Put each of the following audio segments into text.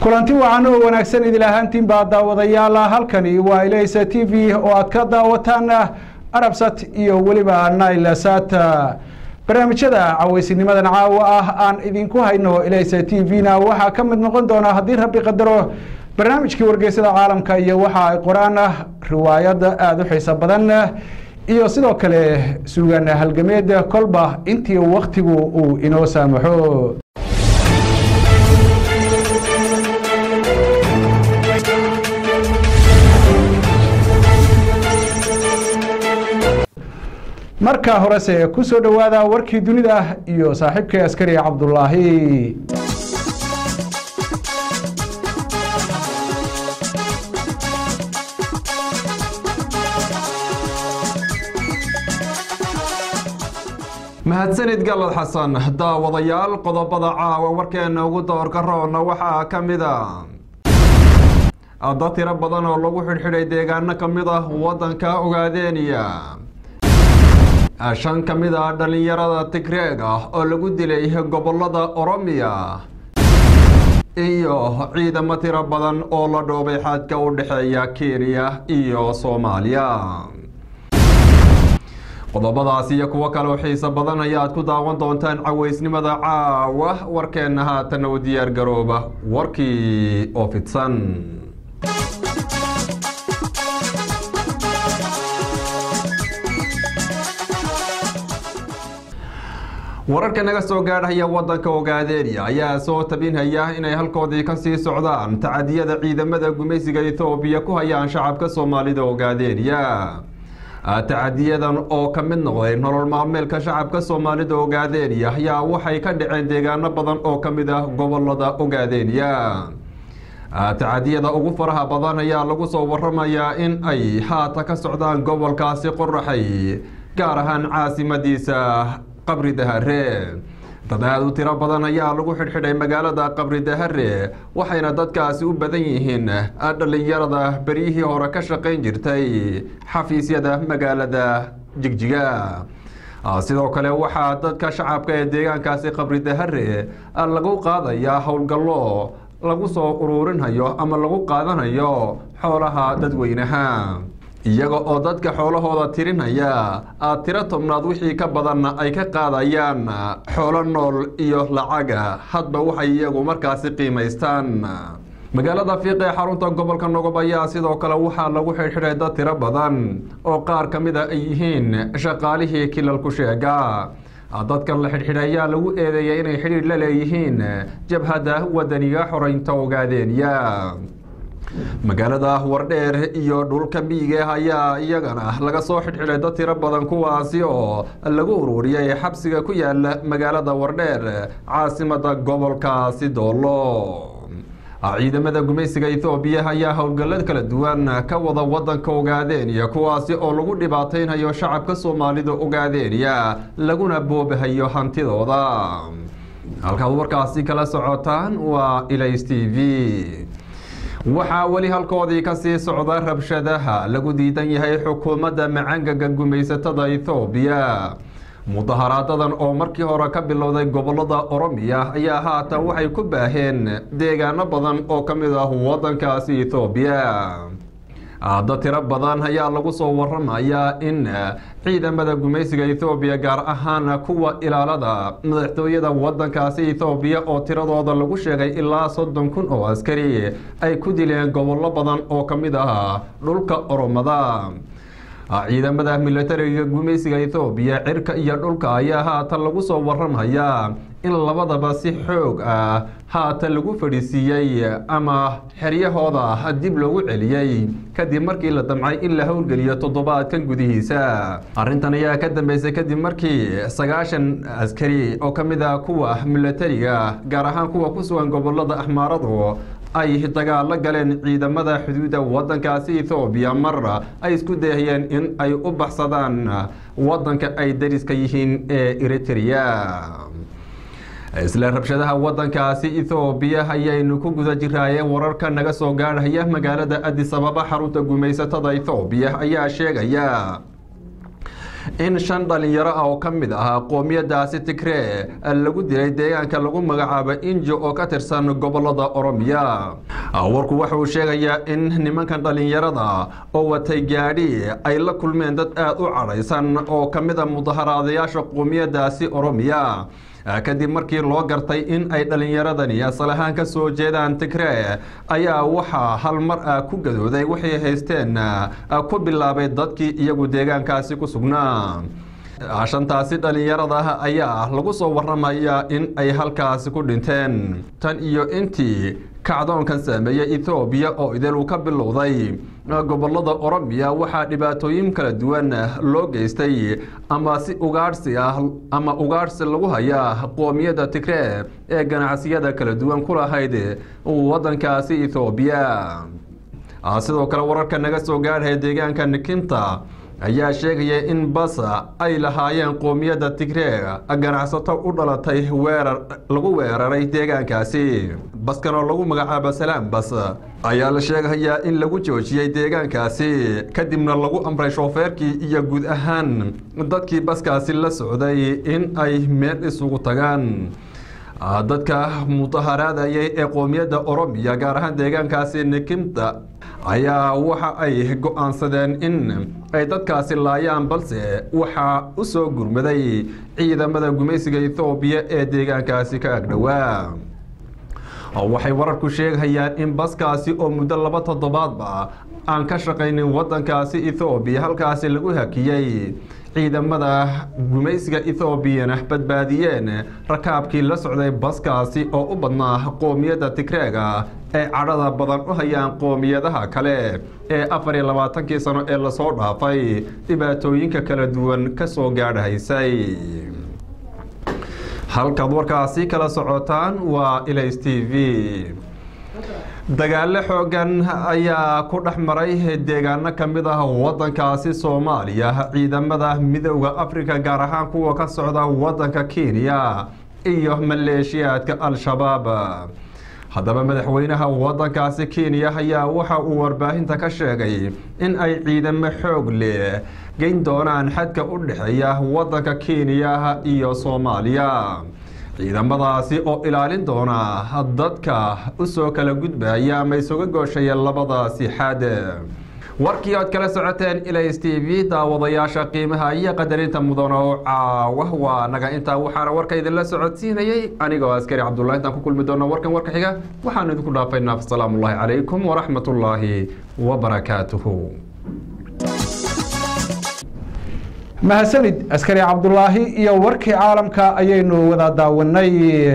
kulanti wacan oo wanaagsan idil ahaantiin baa daawadayaal halkani waa ilaysa t v oo aad ka daawataan arabsat iyo weliba nailsat barnaamijyada cawaysinimadan caawa ah aan idinku hayno ilaysa t v-na waxaa ka mid noqon doona haddii rabbi qadaro barnaamijkii wargeysada caalamka iyo waxa ay qoraan riwaayad aada u xiiso badan iyo sidoo kale suugan halgameed kolba intii waktigu uu inoo saamaxo marka horese ku soo dhowaada warkii dunida iyo saaxiibkay askari cabdulaahi mahadsanid galad xasan daawadayaal qodobada caawa warkeena ugu doorka roona waxaa ka mid a dad tiro badan oo lagu xidhxidhay deegaano ka mid ah waddanka ogaadeeniya shan ka mid ah dhallinyarada tigreeg ah oo lagu dilay gobolada oromiya iyo ciidamo tiro badan oo la dhoobay xadka u dhexeeya kenya iyo soomaaliya qodobadaas iyo kuwo kale oo xiiso badan ayaad ku daawan doontaan caweysnimada caawa warkeenna haatana u diyaar garooba warkii oo fidsan wararka naga soo gaadhaya wadanka ogaadeeniya ayaa soo tabinhaya inay halkoodii kasii socdaan tacadiyada ciidamada gumaysiga ethoobiya ku hayaan shacabka soomaalida ogaadeeniya tacadiyadan oo ka mid noqday nolol maalmeelka shacabka soomaalida ogaadeeniya ayaa waxay ka dhaceen deegaano badan oo ka mid ah gobolada ogaadeeniya tacadiyada ugu faraha badan ayaa lagu soo waramayaa in ay haata ka socdaan gobolkaasi qoraxay gaar ahaan caasimadiisa qabri dahare dad aada u tiro badan ayaa lagu xidhxidhay magaalada qabri dahare waxayna dadkaasi u badan yihiin dhallinyarada beryihii hore ka shaqayn jirtay xafiisyada magaalada jigjiga sidoo kale waxaa dadka shacabka ee deegaankaasi qabri dahare lagu qaadayaa howlgallo lagu soo ururinhayo ama lagu qaadanayo xoolaha dadweynaha iyaga oo dadka xoolahooda tirinaya tiro tobnaad wixii ka badanna ay ka qaadayaan xoolo nool iyo lacaga hadba waxay iyagu markaasi qiimaystaan magaalada fiiq ee xarunta gobolka nogob ayaa sidoo kale waxaa lagu xidhxidhay dad tiro badan oo qaar ka mid a ay yihiin shaqaalihii kilalku sheega dadkan la xidhxidhay ayaa lagu eedeeyay inay xidhiidh la leeyihiin jabhadda wadaniga xoreynta ogaadeeniya magaalada wardheer iyo dhulka miige ayaa iyagana laga soo xidhxidhay dad tiro badan kuwaasi oo lagu ururiyay xabsiga ku yaala magaalada wardheer caasimada gobolkaasi doolo ciidamada gumaysiga ethoobiya ayaa howlgallad kala duwan ka wada wadanka ogaadeeniya kuwaasi oo lagu dhibaataynhayo shacabka soomaalida ogaadeeniya laguna boobahayo hantidooda halkaad warkaasi kala socotaan waa ilays t v waxaa weli halkoodii kasii socda rabshadaha lagu diidan yahay xukuumadda macangaga gumaysatada ethoobiya mudaharaadadan oo markii hore ka bilowday gobolada oromiya ayaa haatan waxay ku baaheen deegaano badan oo ka mid ah wadankaasi ethoobiya dad tiro badan ayaa lagu soo waramayaa in ciidamada gumaysiga ethoobiya gaar ahaan kuwa ilaalada madaxtooyada wadankaasi ethoobiya oo tiradooda lagu sheegay ilaa soddon kun oo askari ay ku dileen gobollo badan oo ka mid ah dhulka oromada ciidamada milatariga gumaysiga ethoobiya cirka iyo dhulka ayaa haatan lagu soo waramayaa in labadaba si xoog ah haatan lagu fadhiisiiyey ama xeryahooda dib loogu celiyey kadib markii la damcay in la howlgeliyo toddobaadkan gudihiisa arrintan ayaa ka dambeysay kadib markii sagaashan askari oo ka mid ah kuwa milatariga gaar ahaan kuwa ku sugan gobolada axmaaradu ay dagaalo galeen ciidamada xuduudda wadankaasi ethoobiya mar ay isku dayayeen in ay u baxsadaan wadanka ay dariska yihiin ee eritrea isla rabshadaha wadankaasi ethoobiya ayaynu ku guda jiraayeen wararka naga soo gaadhaya magaalada adis ababa xarunta gumaysatada ethoobiya ayaa sheegaya in shan dhalinyaro ah oo ka mid ah qoomiyadaasi tigree lagu dilay deegaanka lagu magacaabo injo oo ka tirsan gobolada oromiya warku waxa uu sheegayaa in nimankan dhalinyarada oo watay gaadhi ay la kulmeen dad aada u cadhaysan oo ka mid a mudaharaadayaasha qoomiyadaasi oromiya kadib markii loo gartay in ay dhalinyaradani asal ahaan ka soo jeedaan tigree ayaa waxaa hal mar ah ku gadooday waxay haysteen ku bilaabay dadkii iyagu deegaankaasi ku sugnaa shantaasi dhalinyarada ayaa lagu soo waramaya in ay halkaasi ku dhinteen tan iyo intii kacdoonkan saameeyey ethoobiya oo idil uu ka bilowday gobolada oromiya waxaa dhibaatooyin kala duwan loo geystay ama si ugaadhsi ah ama ugaadhsi lagu hayaa qoomiyadda tigree ee ganacsiyada kala duwan ku lahayd wadankaasi ethoobiya sidoo kale wararka naga soo gaadhaya deegaanka nikinta ayaa sheegaya in bas ay lahaayeen qoomiyadda tigree ganacsato u dhalatay weerar lagu weeraray deegaankaasi baskan oo lagu magacaabo salaam bas ayaa la sheegayaa in lagu joojiyey deegaankaasi kadibna lagu amray shoofeerkii iyo guud ahaan dadkii baskaasi la socday in ay meel isugu tagaan dadka mudaharaadayay ee qoomiyadda oromiya gaar ahaan deegaankaasi nikimta ayaa waxa ay go-aansadeen in ay dadkaasi laayaan balse waxaa u soo gurmaday ciidamada gumaysiga ethoobiya ee deegaankaasi ka agdhowaa waxay wararku sheegayaan in baskaasi oo muddo laba toddobaadba aan ka shaqaynin wadankaasi ethoobiya halkaasi lagu hakiyey ciidamada gumaysiga ethoobiana badbaadiyeen rakaabkii la socday baskaasi oo u badnaa qoomiyadda tigreega ay cadhada badan u hayaan qoomiyadaha kale ee afar iyo labaatankii sano ee lasoo dhaafay dhibaatooyinka kala duwan ka soo gaadhahaysay halkaad warkaasi kala socotaan waa ilays t v dagaalo xoogan ayaa ku dhex maray deegaano ka mid ah wadankaasi soomaaliya ciidamada midooda afrika gaar ahaan kuwa ka socda wadanka kenya iyo maleeshiyaadka al-shabaab haddaba madaxweynaha wadankaasi kenya ayaa waxa uu warbaahinta ka sheegay in ay ciidamo xoog leh geyn doonaan xadka u dhexeeya wadanka kenya iyo soomaaliya ciidamadaasi oo ilaalin doona dadka u soo kala gudbaya ama isuga gooshaya labadaasi xad warkii ood kala socoteen ilays t v daawadayaasha qiimaha iyo qadarinta mudan oo caawa waa naga intaa waxaana warka idinla socodsiinayay anigoo askari cabdullahi intaan ku kulmi doona warkan warka xiga waxaanu idinku dhaafaynaa asalaamu ullaahi calaykum waraxmat ullaahi wabarakaatuhu mahadsanid askari cabdulaahi iyo warkii caalamka ayaynu wada daawanay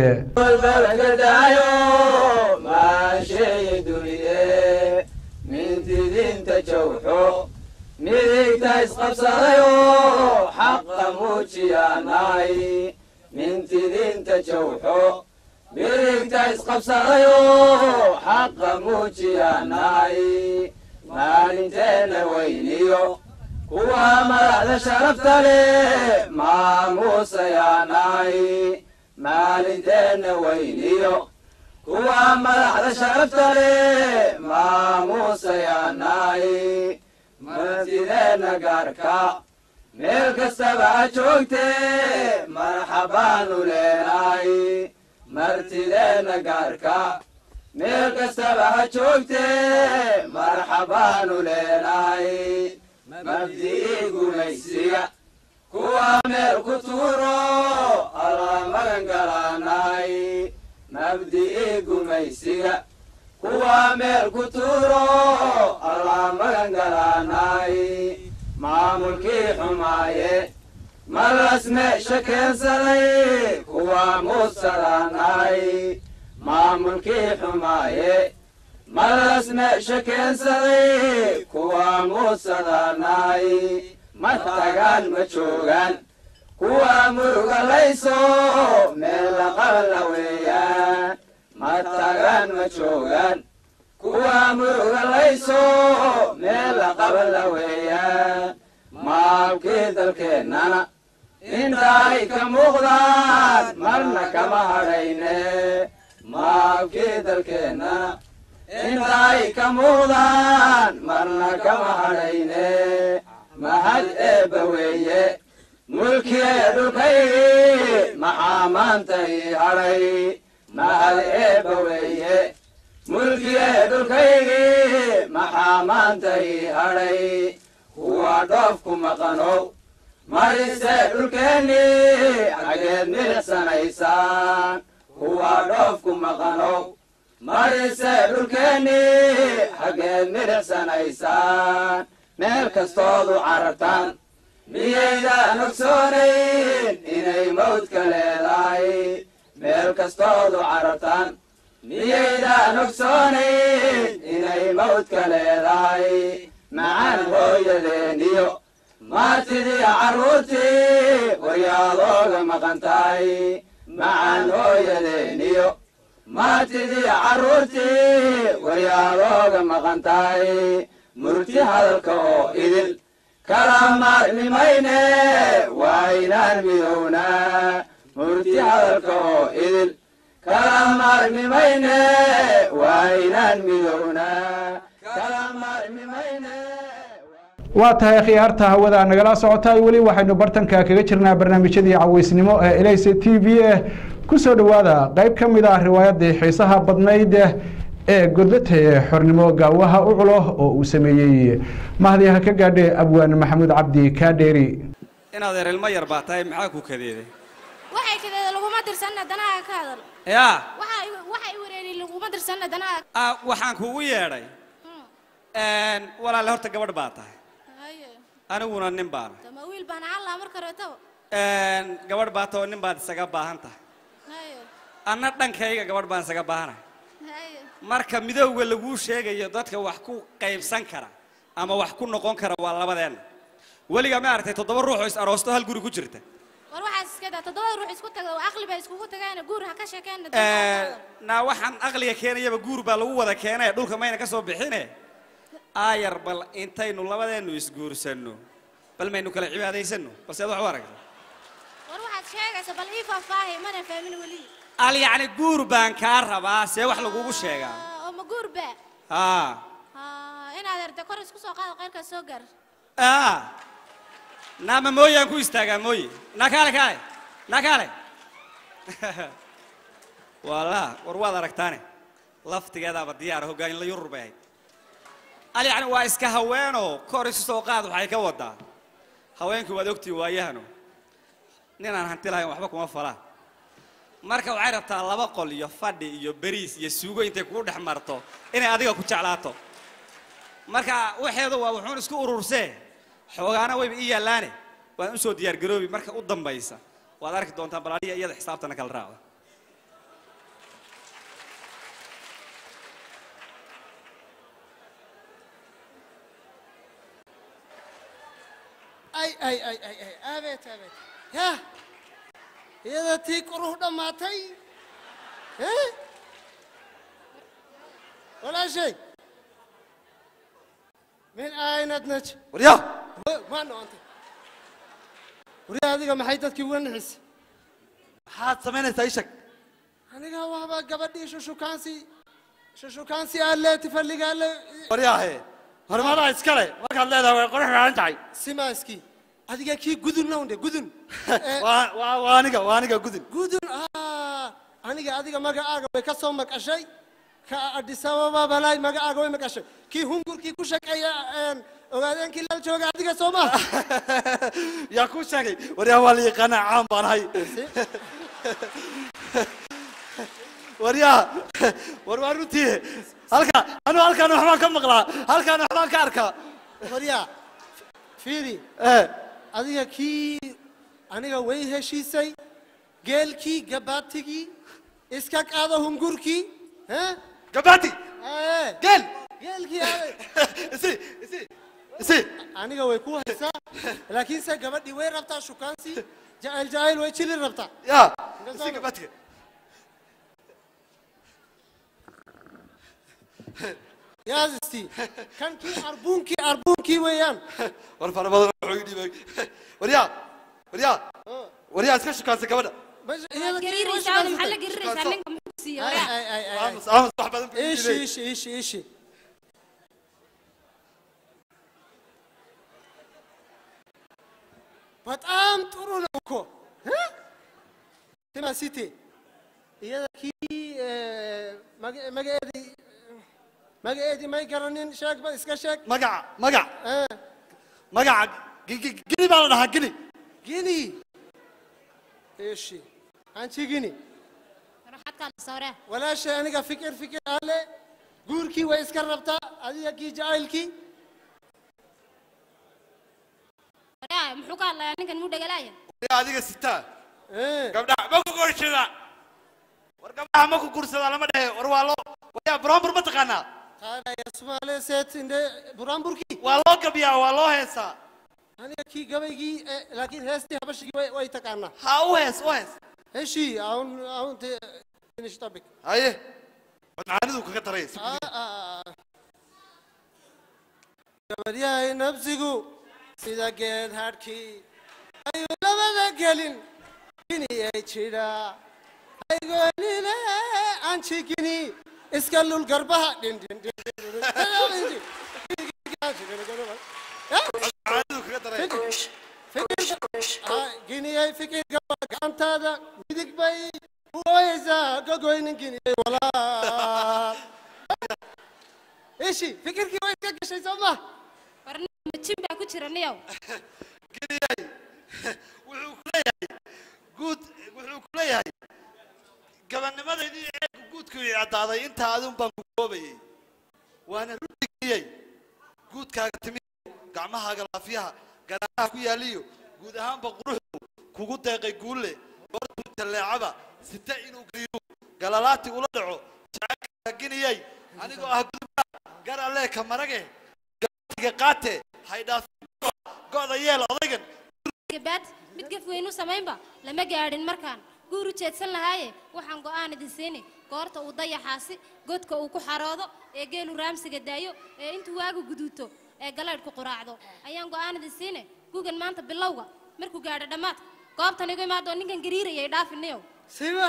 mintidinta jawxo midigta isqabsadayo xaqa muujiyaanay mintidinta jawxo midigta isqabsadayo xaqa muujiyaanay maalinteena weyniyo kuwa madaxda sharafta leh maamuusayaanay maalinteena weyniyo kuwa madaxda sharafta leh maamuusayaanay martideenna gaarka meel kastaba ha joogtee marxabaanu leenay martideenna gaarka meel kastaba ha joogtee marxabaanu leenay mabdi'ii gumaysiga kuwa meel ku tuuro alla magan galaanay mabdi'ii gumaysiga kuwa meel ku tuuro alla magan galaanay maamulkii xumaaye malas meesha keensaday kuwa muusadaanay maamulkii xumaaye malas meesha keensaday kuwa muusadaanay ma tagaan ma joogaan kuwa muruga layso meel la qabla weeyaan ma tagaan ma joogaan kuwa muruga layso meel la qabla weeyaan maalkii dalkeennana inta ay ka muuqdaan marna kama hadhayne maalkii dalkeennana inta ay ka muuqdaan marna kama hadhayne mahad eebba weeye mulkiyee dhulkaygii maxaa maanta ii hadhay mahad eebba weeye mulkiyee dhulkaygii maxaa maanta ii hadhay kuwa dhoofku maqanow marise dhulkeennii xaggeed milicsanaysaan kuwa dhoofku maqanow marise dhulkeennii xaggeed milicsanaysaan meel kastoodu carartaan miyaydaan ogsoonayn inay mawdka leedahay meel kastoodu carartaan miyaydaan ogsoonayn inay mawdka leedahay macaan hooyadeeniyo maatidii carruurtii waryaadooga maqan tahay macaan hooyadeeniyo maatidii carruurtii waryaadooga maqan tahay murti hadalka oo idil kala maarmimayne waa inaan midownaa murti hadalka oo idil kala maarmimayne waa inaan midownaa kala maarmimayne waa tahay khiyaarta hawada nagala socotaay weli waxaynu bartanka kaga jirnaa barnaamijyadii caweysnimo ee elaysa t v e kusoo dhowaada qeyb ka mid ah riwaayadii xiisaha badnayd ee godlata ee xornimo gaawaha u culo oo uu sameeyey mahdiha ka gaadhe abwaan maxamuud cabdi kaadheeri inaad erilmo yar baa tahay maxaa ku kadeeday waxay kadeeda laguma dirsanna danaha ka hadal yaa waxa waxay wareeri laguma dirsanna danaha ah, waxaan kugu yeedhay walaale horta gabadh baa tahay haye aniguna nin baana tama wiil baan callaa marka reetaba gabadh baa taho nin baad isaga baahan tahay haye anna dhankayga gabadh baan isaga baahanahay haye marka midowga laguu sheegayo dadka wax ku qaybsan kara ama wax ku noqon kara waa labadeenna weligaa ma aragtay toddoba ruux oo is aroosto hal guri ku jirta war waxaas iska daa toddobada ruux isku taga oo aqli bay iskugu tagaana guur ha ka sheekeenna naa waxaan aqliga keenayaba guur baa lagu wada keenay dhulka mayna ka soo bixine aayar bal intaynu labadeennu isguursanno bal maynu kala cibaadaysanno balse ad wax u aragta war waxaad sheegaysa bal ii faahfaahi mana fahmin weli al yacni guur baan kaa rabaa see wax lagugu sheegaa Ah, oo ma guur ba haa Ah, inaad erte kor isku soo qaado qayrkaa soo gaar aa naama mooyaan ku istaagaa mooye naa kaale kaale naa kaale wala war waad aragtaane laftigeedaaba diyaar hogaamin la yurur bay ahayd al yacni waa iska haweenoo kor isu soo qaad waxay ka wadaa haweenkii waad ogtii waayahano ninaan hanti lahayn waxba kuma falaan marka waxay rabtaa laba qol iyo fadhi iyo beriis iyo suugo intay kugu dhex marto inay adiga ku jeclaato marka waxeedu waa wuxuun isku urursee xoogaana wayba ii yaallaane waan usoo diyaargaroobi marka u dambaysa waad arki doontaan bal adiga iyada xisaabtana kala raacda ay ay ay ay ay aabeet aabeet yah iyada tii quruh dhammaatay eh walaashay min aynad naj waryaa maa noqontay waryaa adiga maxay dadkii uga nixisay maxaad samaynaysaa ii sheeg aniga waaba gabadhii shushukaansi shushukaansi alle tifalliga alle waryaahe horumaraha iskale markaad leedahay way qurux raaran tahay simaaskii adiga kii gudun nawnde gudun Eh, waa waa waa aniga waa aniga gudun gudun ah aniga adiga magacaaga way ka soo maqashay ka addis ababa balay magacaaga way maqashay kii hungurkii ku shaqeeya een, ogaadeenkii lal jooga adiga soo ma yaa kuu sheegay waryaa waa la yaqaanaa caan baan ahay waryaa war waa runtii halka anu halkaan waxbaan ka maqlaa halkaan waxbaan ka arkaa waryaa fiiri Eh, adiga kii aniga way heshiisay geelkii gabaatigii iska qaado hungurkii eh? gabaati Aye. geel geelkii aaday isi isi isi aniga way ku haysaa laakiinse gabadhii way rabtaa shukaansi jacayl jacayl way jili rabtaa yaa isi gabaatiga yaasisti kan kii arbuunkii arbuunkii weeyaan war fara badan wuxuu ii dhiibay waryaa waryaa waryaa iska shukaansa gabadha Meesha- iyada kii way gariiraysaa shukaansi maxaa la tahay. gariiraysaa ninka muxuu siiya Ay, waraa ay, ay, ay, ay. aamus aamus wax badan buu ii ishi dhiibay ishi ishi ishi በጣም ጥሩ ነው እኮ እ? ስማ ሲቴ iyada kii magaceedi magaceedii may garanin sheeg ba iska sheeg magaca magac Eh, magaca gi- gi- gini baa la dhahaa gini gini eshi anchi gini waxaad ka sawree walaashay aniga fikir fikir ale guurkii way iska rabtaa adiga kii jacaylkii waraa muxuu ka hadlayaa ninkan muu dhagalaaya yaa adiga sitaa Eh, gabdhaha ma ku guursada war gabdhaha ma ku guursada lama dhehe war waa loo waryaa brombur ma taqaanaa taadaya sumaale seet inde buraanburkii waa loo gabiyaa waa loo heesaa aniga kii gabaygii eh, laakiin heestii habashigii way- way taqaanaa ha u hees u hees heshi aun aun te finish topic haye war macaanidu kaga daray si Ah, ah, ah. gabadyahay nabsigu sida geed hadhkii ayuu labada gelin giniyay jidha aygoonine anjigini iska lul garbaha macaanidu kaga daray giniyay fikir gaba gacantaada midig bay u ooyeysaa gogoynin giniyay walaal ishi fikirkii way iska gashay soo ma war nin majin baa ku jira niyow geliyay wuxuu ku leeyahay guud wuxuu ku leeyahay gabanimadeydii eegu guudku ii caddaaday intaa adun baan ku koobayay waana runti geliyey guudkaaga timiyo gacmahaaga laafiyaha garaaraha ku yaaliyo guud ahaanba quruxdu kugu deeqay guulle goortuu talleecaba sita inuu gariiro galalaati ula dhaco jacaylkaaga giniyey anigoo ah gudubaa gar allee ka marage gabatiga qaate haydhaafin go'da yeel odaygan gabaad mid gaf weyn u samaynba lama gaadhin markaan guur u jeedsan lahaaye waxaan go'aan idin siini goorta uu dayaxaasi godka uu ku xaroodo ee geelu raamsiga daayo ee intuu waagu guduuto ee galaydhku quraacdo ayaan go'aan idin siine gugan maanta bilowga markuu gaadho dhammaadka goobtan igu imaadoo ninkan gariirayay dhaafiniyow siba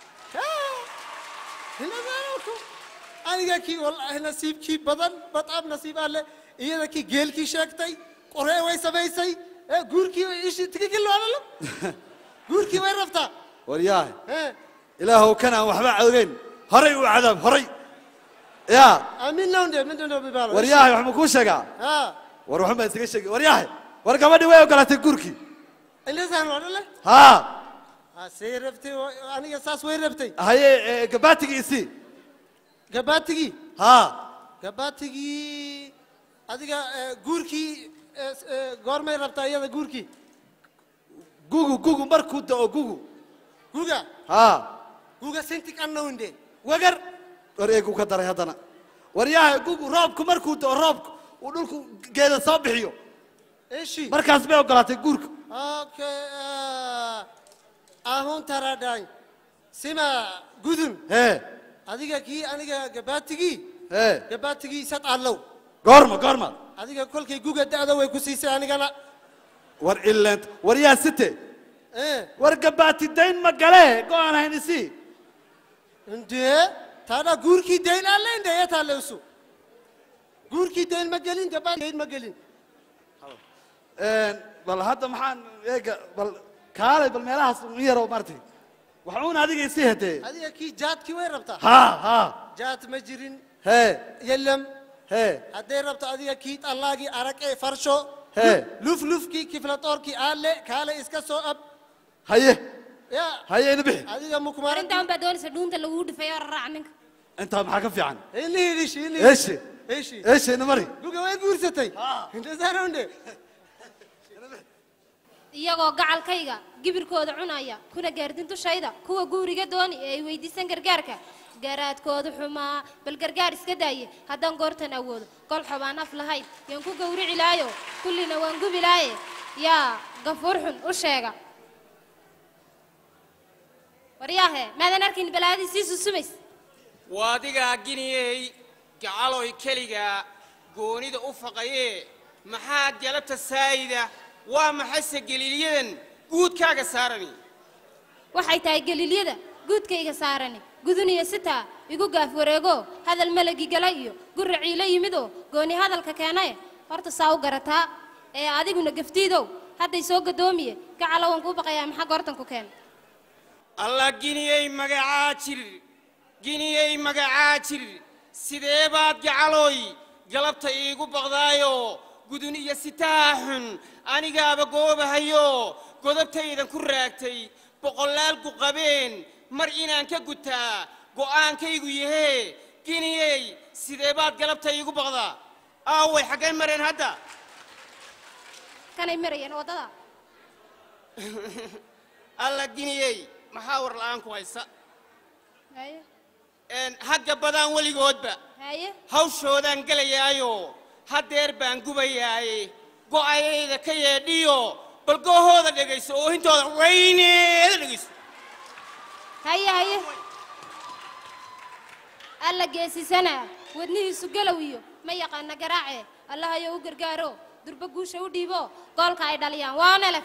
hinadaanku aniga kii wallaahi nasiibkii badan badaab nasiib alle iyada kii geelkii sheegtay qoree way samaysay ee guurkii ishi tigigilwaanalo guurkii way rabtaa waryaahe Eh, ilaahow kan aan waxba ogeyn horay u cadaab horay yaa ah, midnawndhe midnawndhe bibaalo waryaahe wax ma kuu sheegaa ha war waxun baa isaga sheegi waryaahe war gabadhii way ogolaatay guurkii ilisaan wadhale haa ha say rabtay oo- aniga saas way rabtay haye ee, gabaatigii isii gabaatigii haa gabaatigii adiga eh, guurkii eh, eh, goormay rabtaa iyada guurkii gugu gugu markuu da'o gugu guga haa guga sintik annawndhe wagar war eegu ka daray haddana waryaahe gugu roobku markuu da'o roobku uu dhulku geeda soo bixiyo eshi markaas bay ogolaatay guurka Okay, ah, ahun taradhaany sima gudun hee adiga kii aniga gabaatigii hee gabaatigii sad allow goorma goorma adiga kolkay guga da'da way ku siisay anigana war ileent war yaa site Eh, war gabaati dayn ma gale go-aan hayn isii indee taadha guurkii dayn alle indheeya taallewsu guurkii dayn ma gelin gabaat dayn ma gelin bal hadda maxaan eega bal kaalay bal meelahaas u yaro maartay waxuun adiga isii hedee adiga kii jaadkii way rabtaa haa haa jaad ma jirin hee yelam hee hadday rabto adiga kii allaagii araqee farsho Hee. luf lufkii kiflatoorkii aalle kaale iska soo ab haye ya haye ina bixi adiga war mukmaara intaan baa doonaysa dhuunta laguu dhifay oo raraac ninka intaa maxaa ka fiican ilihidhish eeshe eshi eeshe ina mari guga way guursatay intasaanonde iyagoo gacalkayga gibirkooda cunaya kuna gaardin dushayda kuwa guuriga dooni ee ay weydiisan gargaarka garaadkoodu xumaa bal gargaar iska daaye haddaan goortan awoodo kol xobaan af lahayn yaan ku gowrici laayo kullina waan gubi laaye yaa gafuur xun u sheega waryaahe maadan arkin balaadii sii susumays waa adigaa giniyey gacaloy keliga goonida u faqayee maxaa galabta saayida waa maxayse galiilyadan guudkaaga saarani waxay tahay galiilyada guudkayga saarani guduniyo sitaa igu gaaf wareego hadal malagi gala iyo guraciila yimidoo gooni hadalka keenaye horta saa u garataa ee adiguna gaftiidow hadday soo gadoomiye gacalo waan kuu baqayaa maxaa goortan ku keen alla giniyey magacaa jir giniyey magacaa jir sidee baad gacalooy galabta iigu baqdaayo gudun iyo sitaa xun anigaaba goobahayo godobtaydan ku raagtay boqolaal guqabeen mar inaan ka gutaa go'aankaygu yahee giniyey sidee baad galabta iigu baqdaa aaway xaggay mareen hadda kanay marayeen waddada alla giniyey maxaa war la'aan ku haysa haye Een, hagga badaan weligoodba haye hawshoodaan gelayaayo haddeer baan gubayaaye go'ayayda ka yeedhiyo bal goohooda dhegayso oohintooda weyneeda dhegayso haye haye alla geesisana wadnihiisu galow iyo ma yaqaana garaace allahayo u gargaaro durba guusha u dhiibo goolka ay dhaliyaan waa nelef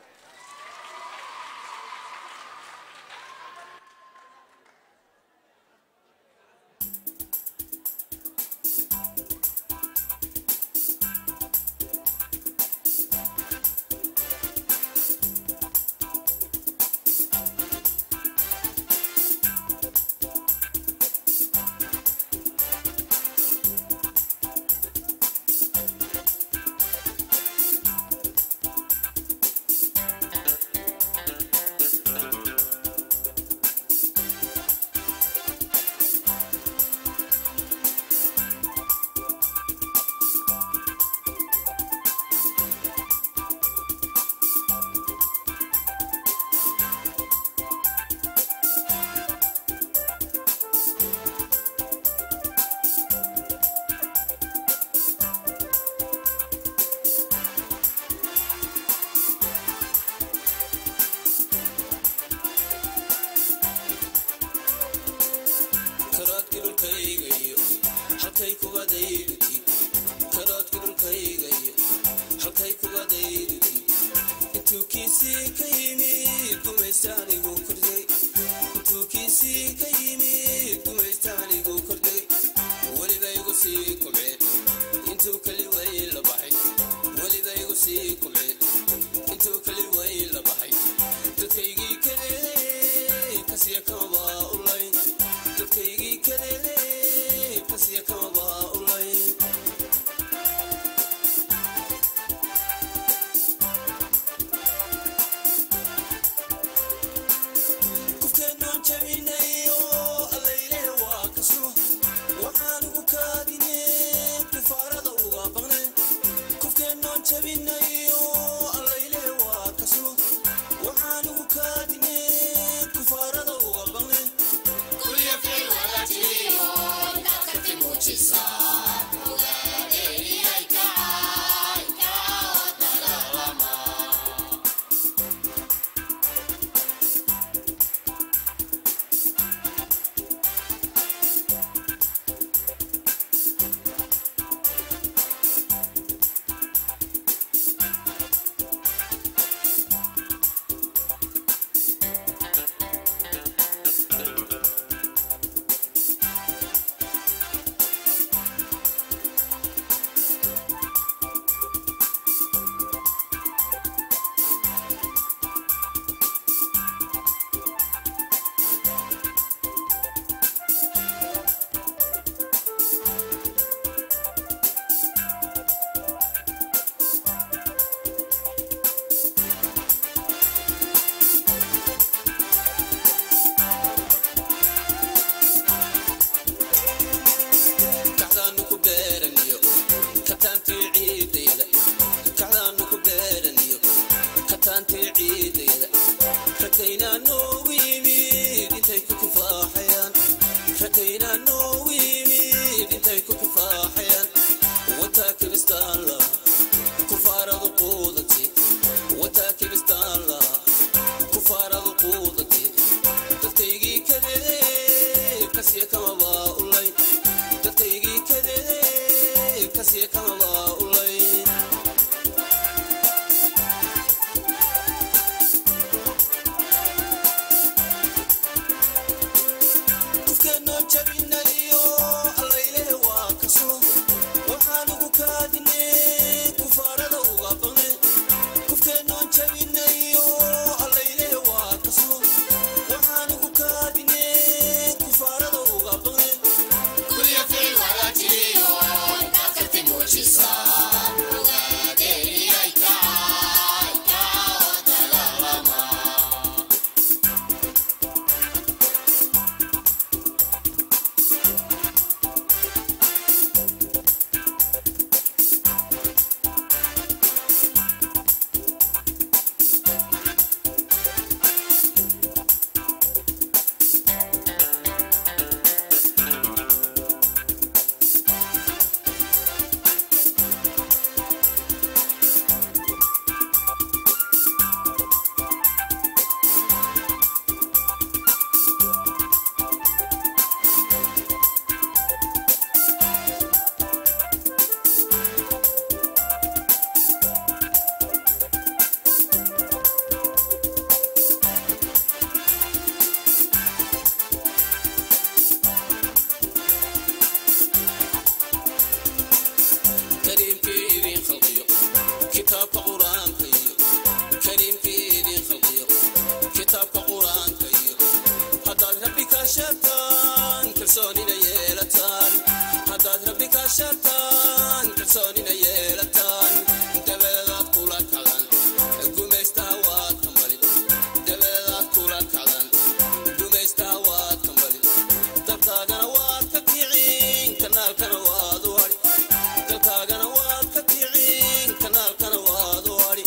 karoodka dhulkayga iyo halkay kubadayduti karoodka dhulkayga iyo halkay kubadayduti intuu kiisii ka yimid gumaystaanigu kordhay intuu kiisii ka yimid gumaystaanigu kordhay weliba igu sii kumceen intuu keli weyn la baxay weliba igu sii kumceen intuu keli weyn la baxay dadkaygii kadeeday kasiya kamaba ulayn dadkaygii kadeeday kasiya kamaba ulayn kufkeennoon jabinayo allayle waa kasno waxaan ugu kaadine kufaarada uga baqne kufkeennoon jabinayo allayle waa kasno waxaan ugu kaadine kufaarada uga baqne kacdaanu ku beeraniyo kataantii ciidayda kacdaanu ku beeraniyo kataantii ciidayda rakaynaa noogu yimid intay ku kifaaxayaan rakaynaa noogu yimid intay ku kifaaxayaan wataa kiristaanla kufaaradu quudati wataa kiristaanla kufaaradu quudati dadkaygii kadeedee kasiya kamaba ulayn dadkaygii kadeedee kasiya kamaba ulayn kufkeenoo jabinayo allayle waa kaso waxaan ugu kaadine kufaarada uga baqne kufkeenoo kalsoonina yeelataan haddaad rabbi kaashataan kalsoonina yeelataan dabeedaad kula kacdan gumaystaha waad kambalin dabeedaad kula kacdan gumaystaha waad kambalin dalkaagana waad ka kicin kanaalkana waad u hadhi dalkaagana waad ka kicin kanaalkana waad u hadhi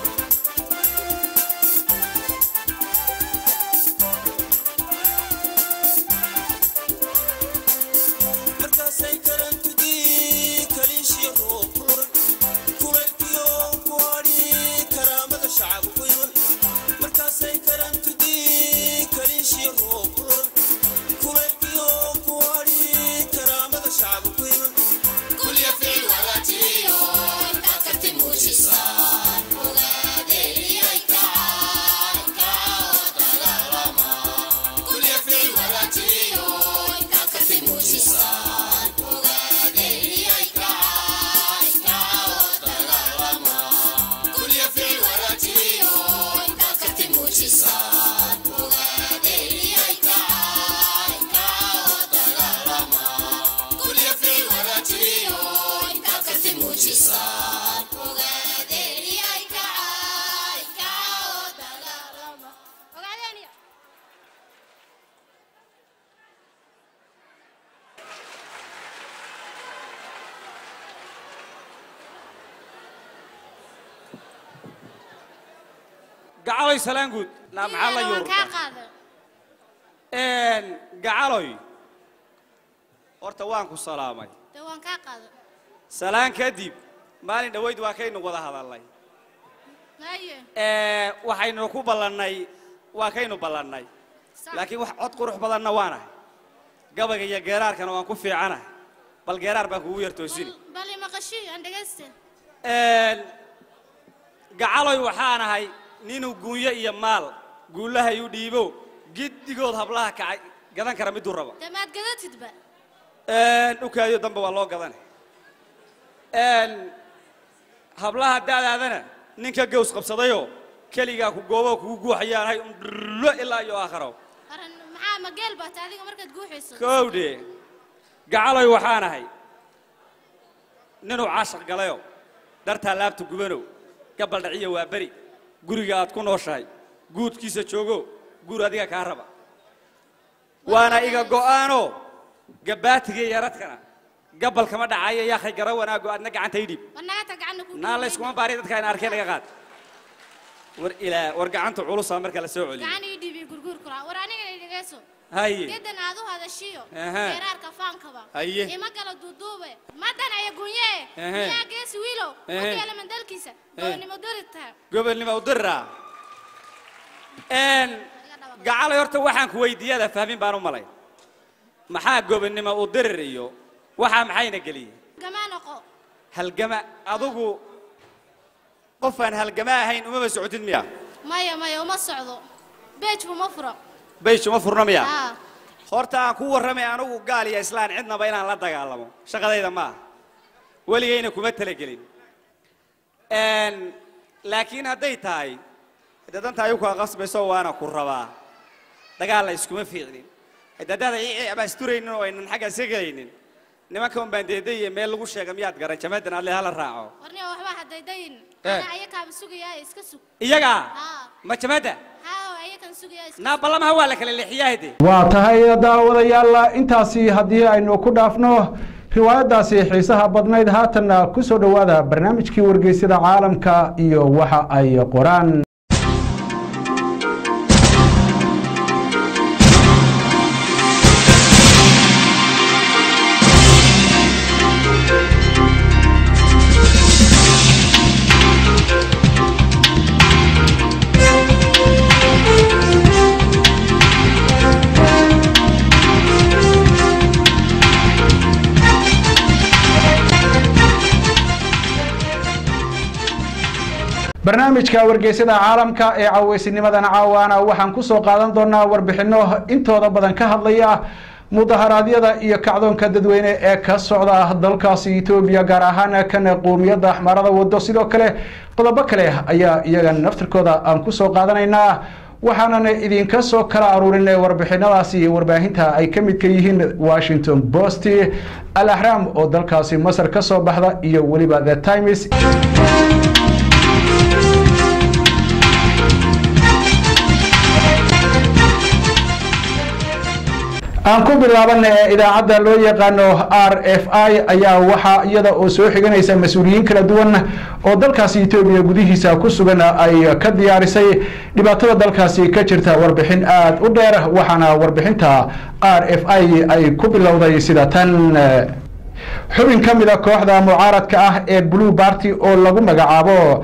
markaasay karantudii kaliishiyo roob kuran kulaylkiyo ku hadhi karaamada shacab ku iman markaasay karantudii kaliishiyo roob kuran kulaylkiyo ku hadhi karaamada shacab ku iman kulya ficil wadaatiyo intaad karti muujisaan ogaadeeliyay kacaan kacoo dagaalama kulya ficil wadaatiyo intaad karti muujisaan ogaadeeliyay kacaan kacoo dagaalama kulya ficil wadaatiyo intaad karti muujisaan ogaadeeliyay kacaan kacoo dagaalama kulya ficil wadaatiyo intaad karti muujisaan ogaadeeliyay kacaan kacoo dagaalama ogaadeeniya gacaloy salaan guud naa maxaa la waan kaa yuurta qaada gacaloy horta waan ku salaamay dee waan kaa qaada salaan kadib maalin dhoweyd waa kaynu wada hadalnay haye Ee, waxaynu ku ballannay waa kaynu ballannay sax. laakiin wax cod qurux badanna waanahay gabayga iyo geeraarkana waan ku fiicanahay bal geeraar baan kugu yar toosini Bal- bal imaqashii aan dhegayste gacaloy waxaan ahay ninuu guunyo iyo maal guulahay u dhiibo giddigood hablaha kacay gadan kara miduu rabo dee maad gadatidba dhukaayo dambe waa loo gadanay hablaha daadaadana ninka gaws qabsadayoo keligaa ku gooboo kugu guuxayaanahay undhullo ilaa iyo aakharo aran maxaa ma geel baata adiga markaad guuxayso kowdhe gacaloy waxaan ahay ninuu caashaq galayo dartaa laabta gubanow gabal dhaciyo waa beri guriga aad ku nooshahay guudkiisa joogo guur adiga kaa raba waana iga go'aanoo gabbaatiga iyo yaradkana gabal kama dhacayo yaakhay gara wanaago aadna gacanta idhib wanaagata gacana ku naa layskuma baari dadka ayna arkeen naga qaad war ilaa war gacanta culusaa marka la soo celiyo gacan ii dhiibi gurguur kula war anigana i dhegayso haye gedan aad u hadashiyo Aha. geeraarka faankaba Haye. ima kala duuduube madan aya gunye Ehe. miyaa geesi wiilow Ehe. wakeela mandalkiisa goonimo dori tahay gobolnimo u diraa gacalay horta waxaan ku weydiiyada fahmin baan u malay maxaa gobonnimo u dirir iyo waxaa maxayna geliyey gamaa noqo halgama adigu qofaan halgama ahayn umama socotid miya maya maya uma socdo beejku ma furo bayshuma furna miya haa horta aan ku warramay anigu gaal iyo islaan cidnaba inaan la dagaalamo shaqadayda ma aha weligayna kuma talagelin laakiin hadday tahay dee danta ayuu kaa qasbayso waana ku rabaa dagaal la iskuma fiicnin haddaadaada ama isturaynin oo aynan xagga iska gelaynin nimanka un baan deedaiyo meel lagu sheega miyaad garan jamadan alle hala raaco warniga waxba hadaydayin Eh. ana ayakaaba sugayaa iska sug iyagaa haa ma jamada haa ayakan sugayaa iska naa ballamaha waa la kala leexiyaa hede waa tahay daawadayaal intaasi haddii aynu ku dhaafno riwaayadaasi xiisaha badnayd haatanna ku soo dhowaada barnaamijkii wargeysyada caalamka iyo waxa ay qoraan barnaamijka wargeysyada caalamka ee caweysinimadan caawaana waxaan ku soo qaadan doonaa warbixinno intooda badan ka hadlaya mudaharaadyada iyo kacdoonka dadweyne ee ka socda dalkaasi etoobiya gaar ahaan kan qoomiyadda axmaarada wado sidoo kale qodobo kale ayaa iyaga naftirkooda aan ku soo qaadanaynaa waxaanan idinka soo kala aruurinay warbixinadaasi warbaahinta ay ka midka yihiin washington post al ahram oo dalkaasi masar ka soo baxda iyo weliba the times aan ku bilaabana ee idaacadda loo yaqaano r f i ayaa waxaa iyada oo soo xiganaysa mas-uuliyiin kala duwan oo dalkaasi etoobiya gudihiisa ku sugan ay ka diyaarisay dhibaatada dalkaasi ka jirta warbixin aada u dheer waxaana warbixinta r f i ay ku bilowday sida tan xubin ka mid a kooxda mucaaradka ah ee blue barty oo lagu magacaabo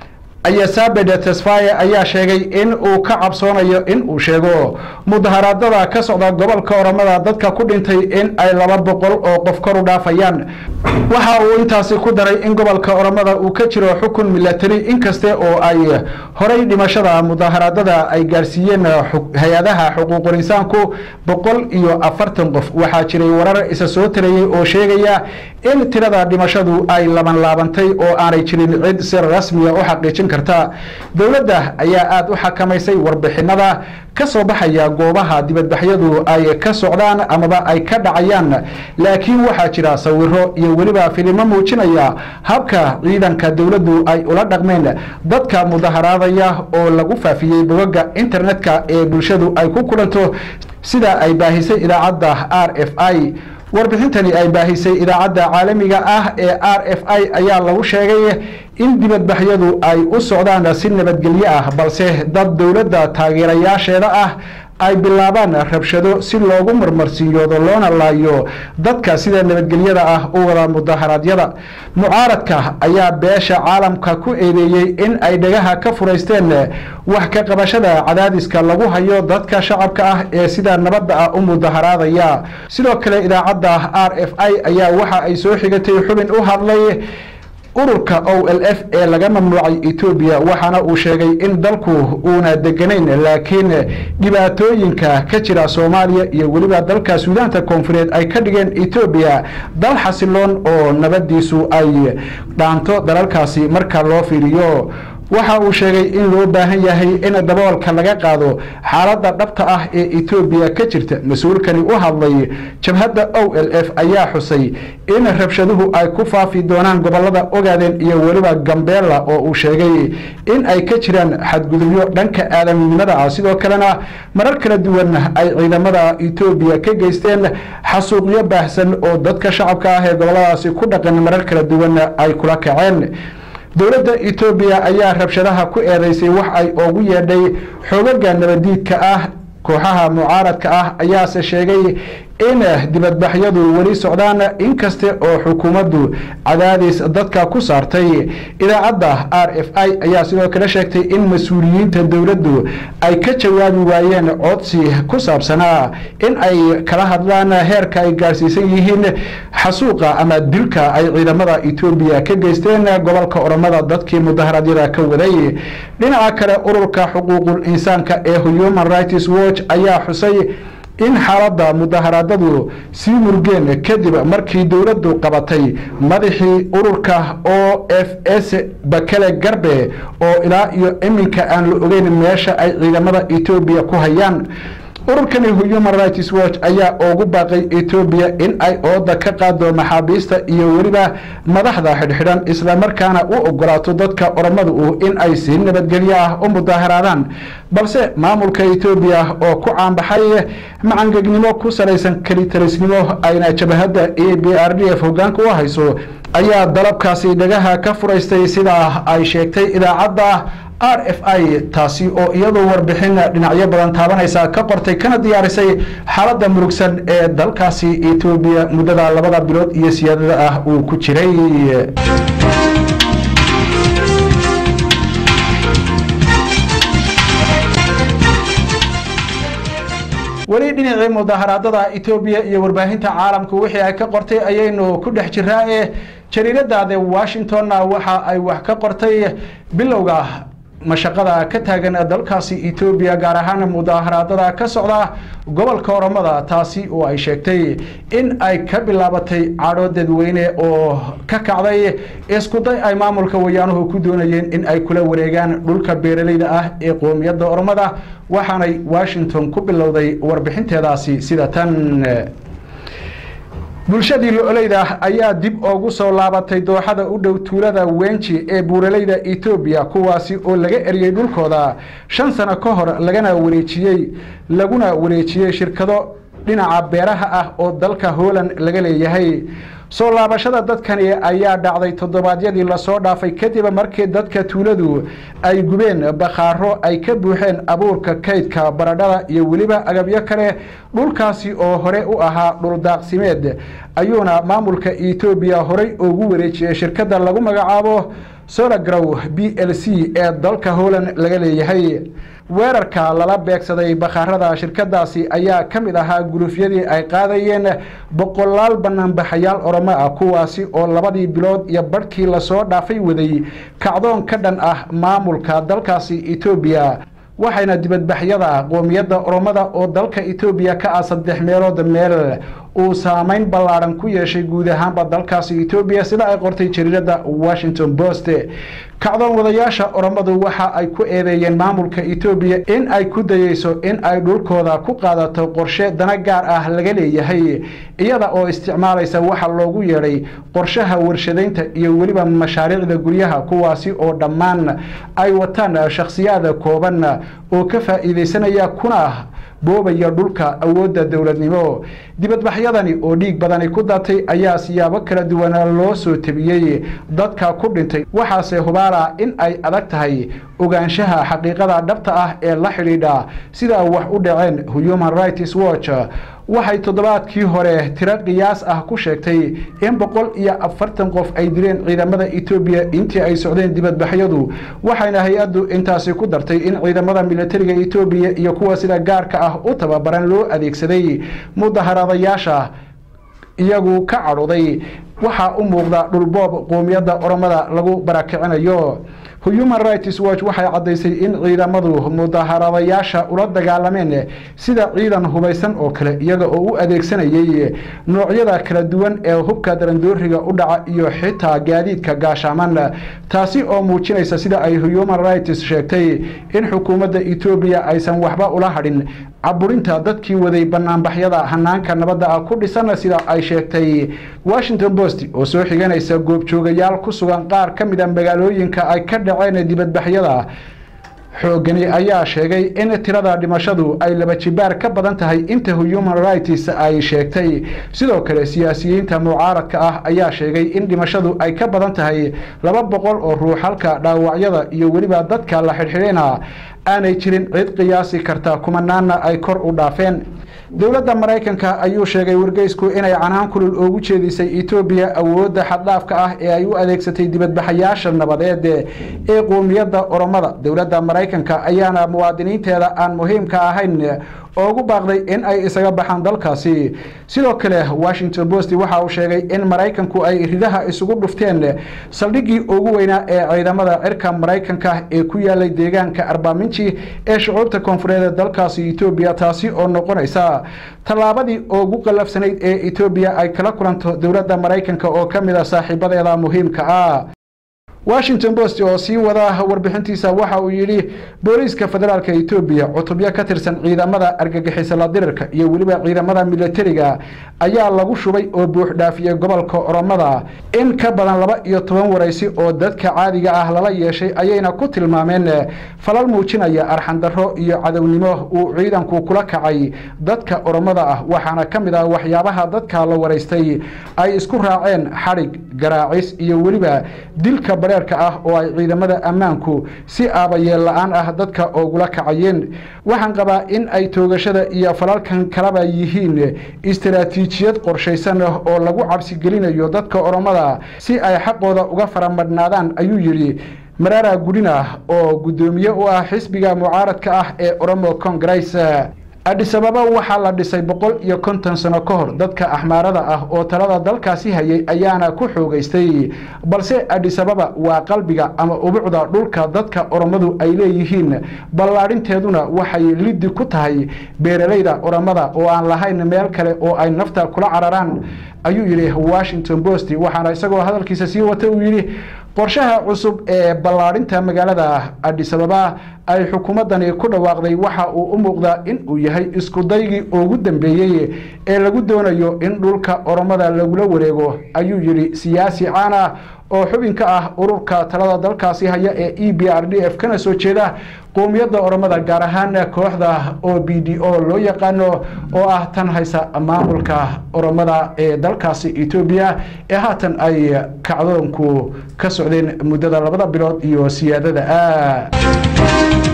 ayasabed tesfaye ayaa sheegay in uu ka cabsoonayo in uu sheego mudaharaadada ka socda gobolka oramada dadka ku dhintay in ay laba boqol oo qof kor u dhaafayaan waxa uu intaasi ku daray in gobolka oramada uu ka jiro xukun milatari inkaste oo ay horay dhimashada mudaharaadada ay gaarsiiyeen hay-adaha xuquuqul insaanku boqol iyo afartan qof waxaa jiray warar isa soo tarayey oo sheegaya in tirada dhimashadu ay laban laabantay oo aanay jirin cid si rasmiya u xaqiijin karta dowladda ayaa aada u xakamaysay warbixinada ka soo baxaya goobaha dibadbaxyadu ay ka socdaan amaba ay ka dhacayaan laakiin waxaa jira sawiro iyo weliba filimo muujinaya habka ciidanka dowladdu ay ula dhaqmeen dadka mudaharaadaya oo lagu faafiyey bogaga internetka ee bulshadu ay ku kulanto sida ay baahisay idaacadda r f i warbixintani ay baahisay idaacadda caalamiga ah ee r f i ayaa lagu sheegay in dibadbaxyadu ay u socdaan si nabadgelyo ah balse dad dowladda taageerayaasheeda ah ay bilaabaan rabshado si loogu marmarsiiyoodo loona laayo dadka sida nabadgelyada ah u wada mudaharaadyada mucaaradka ayaa beesha caalamka ku eedeeyey in ay dhagaha ka furaysteen wax ka qabashada cadaadiska lagu hayo dadka shacabka ah ee sida nabadda ah u mudaharaadaya sidoo kale idaacadda r f i ayaa waxa ay soo xigatay xubin u hadlay ururka o l f ee laga mamnuucay etoobiya waxaana uu sheegay in dalku uuna deganayn laakiin dhibaatooyinka ka jira soomaaliya iyo weliba dalka suudaanta koonfureed ay ka dhigeen etoobiya dal xasiloon oo nabadiisu ay dhaanto dalalkaasi marka loo fiiriyo waxa uu sheegay in loo baahan yahay in daboolka laga qaado xaaladda dhabta ah ee etoobiya ka jirta mas-uulkani u hadlay jabhadda o l f ayaa xusay in rabshaduhu ay ku faafi doonaan gobolada ogaadeen iyo weliba gambeella oo uu sheegay in ay ka jiraan xadgudubyo dhanka aadaminimada ah sidoo kalena marar kala duwan ay ciidamada etoobiya ka geysteen xasuuqyo baahsan oo dadka shacabka ah ee goboladaasi ku dhaqan marar kala duwan ay kula kaceen dowladda etoobiya ayaa rabshadaha ku eedeysay wax ay ugu yeedhay xoogaga nabadiidka ah kooxaha mucaaradka ah ayaase sheegay in dibadbaxyadu weli socdaan inkaste oo xukuumaddu cadaadis dadka ku saartay idaacadda r f i ayaa sidoo kale sheegtay in mas-uuliyiinta dowladdu ay ka jawaabi waayeen codsi ku saabsanaa in ay kala hadlaan heerka ay gaarsiisan yihiin xasuuqa ama dilka ay ciidamada etoobiya ka geysteen gobolka oromada dadkii mudaharaadyada ka waday dhinaca kale ururka xuquuqul insaanka ee human rights watch ayaa xusay in xaaladda mudaharaadadu sii murgeen kadib markii dowladdu qabatay madaxii ururka o f s bakele garbe oo ilaa iyo iminka aan la ogeyn meesha ay ciidamada etoobiya ku hayaan ururkani human rights watch ayaa ugu baaqay etoobiya in ay ooda ka qaado maxaabiista iyo weliba madaxda xidhxidhan islamarkaana u ogolaato dadka oromadu in ay si nabadgelyo ah u mudaharaadaan balse maamulka etoobiya oo ku caanbaxay macangegnimo ku salaysan kelitalisnimo ayna jabahadda e b r d f hogaanka u hayso ayaa dalabkaasi dhagaha ka furaystay sidaa ay sheegtay idaacadda r f i taasi oo iyadoo warbixin dhinacyo badan taabanaysa ka qortay kana diyaarisay xaaladda murugsan ee dalkaasi etoobiya muddada labada bilood iyo siyaadada ah uu ku jiray weli dhinacii mudaharaadada etoobiya iyo warbaahinta caalamku wixii ay ka qortay ayaynu ku dhex jiraa ee jariirada the washingtonna waxa ay wax ka qortay bilowga mashaqada ka taagan dalkaasi etoobiya gaar ahaan mudaaharaadada ka socda gobolka oromada taasi oo ay sheegtay in ay ka bilaabatay cadho dadweyne oo ka kacday iskuday ay maamulka wayaanuhu ku doonayeen in ay kula wareegaan dhulka beeraleyda ah ee qoomiyadda oromada waxaanay washington ku bilowday warbixinteedaasi sida tan bulshadii lo-oleyda ayaa dib ugu soo laabatay dooxada u dhow tuulada wenji ee buuraleyda etoobiya kuwaasi oo laga eriyey dhulkooda shan sano ka hor lagana wareejiyey laguna wareejiyey shirkado dhinaca beeraha ah oo dalka holland laga leeyahay soo laabashada dadkani ayaa dhacday toddobaadyadii lasoo dhaafay kadib markii dadka tuuladu ay gubeen bakhaaro ay ka buuxeen abuurka kaydka baradhada iyo weliba agabyo kale dhulkaasi oo hore u ahaa dhuldaaqsimeed ayuuna maamulka etoobiya horey ugu wareejiyey shirkadda lagu magacaabo solagrow b l c ee dalka holland laga leeyahay weerarka lala beegsaday bakhaarada shirkadaasi ayaa ka mid ahaa gulufyadii ay qaadayeen boqolaal banaanbaxayaal oromo ah kuwaasi oo labadii bilood iyo badhkii lasoo dhaafay waday kacdoon ka dhan ah maamulka dalkaasi etoobiya waxayna dibadbaxyada qoomiyadda oromada oo dalka etoobiya ka ah saddex meelood meel uu saameyn ballaadhan ku yeeshay guud ahaanba dalkaasi etoobiya sida ay qortay jariirada washington post kacdoon wadayaasha oromadu waxa ay ku eedeeyeen maamulka etoobiya in ay ku dayeyso in ay dhulkooda ku qaadato qorshe dana gaar ah laga leeyahay iyada oo isticmaalaysa waxa loogu yeedhay qorshaha warshadaynta iyo weliba mashaariicda guryaha kuwaasi oo dhammaan ay wataan shakhsiyaada kooban oo ka faa'iidaysanaya kuna boobaya dhulka awoodda dowladnimo dibadbaxyadani oo dhiig badani ku datay ayaa siyaabo kala duwana loo soo tebiyey dadka ku dhintay waxaase hubaala in ay adag tahay ogaanshaha xaqiiqada dhabta ah ee la xidhiidha sida wax u dhaceen human rights watch waxay toddobaadkii hore tiro qiyaas ah ku sheegtay in boqol iyo afartan qof ay dileen ciidamada etoobiya intii ay socdeen dibadbaxyadu waxayna hay-addu intaasi ku dartay in ciidamada militariga etoobiya iyo kuwa sida gaarka ah u tababaran loo adeegsaday mudaharaadayaasha iyagu ka cadhuday waxaa u muuqda dhulboob qoomiyadda oromada lagu barakicinayo human rights watch waxay caddaysay in ciidamadu mudaharadayaasha ula dagaalameen sida ciidan hubaysan oo kale iyaga oo u adeegsanayay noocyada kala duwan ee hubka darandooriga u dhaca iyo xitaa gaadiidka gaashaaman taasi oo muujinaysa sida ay human rights sheegtay in xukuumadda etoobiya aysan waxba ula hadhin caburinta dadkii waday banaanbaxyada hanaanka nabadda ah ku dhisan sida ay sheegtay washington post oo soo xiganaysa goobjoogayaal ku sugan qaar ka mid a magaalooyinka ay ka dhaceen dibadbaxyada xoogani ayaa sheegay in tirada dhimashadu ay laba jibaar ka badan tahay inta human rights ay sheegtay sidoo kale siyaasiyiinta mucaaradka ah ayaa sheegay in dhimashadu ay ka badan tahay laba boqol oo ruux halka dhaawacyada iyo weliba dadka la xidhxidhina aanay jirin cid qiyaasi karta kumanaana ay kor u dhaafeen dowladda maraykanka ayuu sheegay wargeysku inay canaan kulul oogu jeedisay etoobiya awoodda xaddhaafka ah ee ay u adeegsatay dibadbaxayaasha nabadeed ee qoomiyadda oromada dowladda maraykanka ayaana muwaadiniinteeda aan muhiimka ahayn oogu baaqday in ay isaga baxaan dalkaasi sidoo kale washington post waxa uu sheegay in maraykanku ay ridaha isugu dhufteen saldhiggii ugu weynaa ee ciidamada cirka maraykanka ee ku yaalay deegaanka arbaaminji ee shucuubta koonfureed ee dalkaasi etoobiya taasi oo noqonaysa tallaabadii ugu qallafsanayd ee etoobiya ay kala kulanto dowladda maraykanka oo ka mid a saaxiibadeeda muhiimka ah washington post oo sii wada warbixintiisa waxa uu yidhi booliiska federaalka etoobiya cutubyo ka tirsan ciidamada argagixisala dirirka iyo weliba ciidamada militariga ayaa lagu shubay oo buuxdhaafiyey gobolka oromada in ka badan laba iyo toban waraysi oo dadka caadiga ah lala yeeshay ayayna ku tilmaameen falal muujinaya arxandarro iyo cadownimo uu ciidanku kula kacay dadka oromada ah waxaana ka mid ah waxyaabaha dadka la waraystay ay isku raaceen xadhig garaacis iyo weliba dilka bareerka ah oo ay ciidamada ammaanku si aabayeel la-aan ah dadka oogula kacayeen waxaan qabaa in ay toogashada iyo falalkan kalaba yihiin istaraatiijiyad qorshaysan oo lagu cabsigelinayo dadka oromada si ay xaqooda uga faramadhnaadaan ayuu yidhi maraara gudina oo guddoomiye u ah xisbiga mucaaradka ah ee oromo congress adhisababa waxaa la dhisay boqol iyo konton sano ka hor dadka axmaarada ah oo talada dalkaasi hayay ayaana ku xoogeystay balse adhisababa waa qalbiga ama ubucda dhulka dadka oromadu ay leeyihiin ballaadhinteeduna waxay liddi ku tahay beeralayda oromada oo aan lahayn meel kale oo ay nafta kula cararaan ayuu yidhi washington post waxaana isagoo hadalkiisa sii wata uu yidhi qorshaha cusub ee ballaadhinta magaalada adhisababa ay xukuumaddani ku dhawaaqday waxa uu u muuqdaa in uu yahay iskudaygii ugu dambeeyey ee lagu doonayo in dhulka oromada lagula wareego ayuu yidhi siyaasi caan ah oo xubin ka ah ururka talada dalkaasi haya ee e b r d f kana soo jeeda qoomiyadda oromada gaar ahaan kooxda o b d o loo yaqaano oo ah tan haysa maamulka oromada ee dalkaasi etoobiya ee haatan ay kacdoonku ka socdeen muddada labada bilood iyo siyaadada ah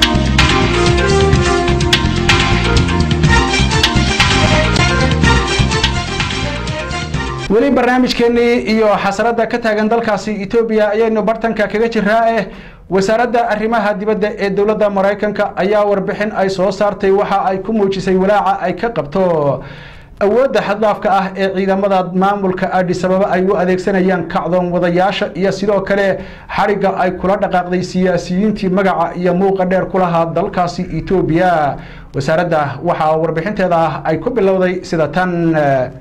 weli barnaamijkeenii iyo xasarada ka taagan dalkaasi etoobiya ayaynu bartanka kaga jiraa eh wasaaradda arrimaha dibadda ee dowladda maraykanka ayaa warbixin ay soo saartay waxa ay ku muujisay walaaca ay ka qabto awoodda xaddaafka ah ee ciidamada maamulka adhisababa ay u adeegsanayaan kacdoon wadayaasha iyo sidoo kale xarigga ay kula dhaqaaqday siyaasiyiintii magaca iyo muuqa dheer ku lahaa dalkaasi etoobiya wasaaradda waxaa warbixinteeda ay ku bilowday sida tan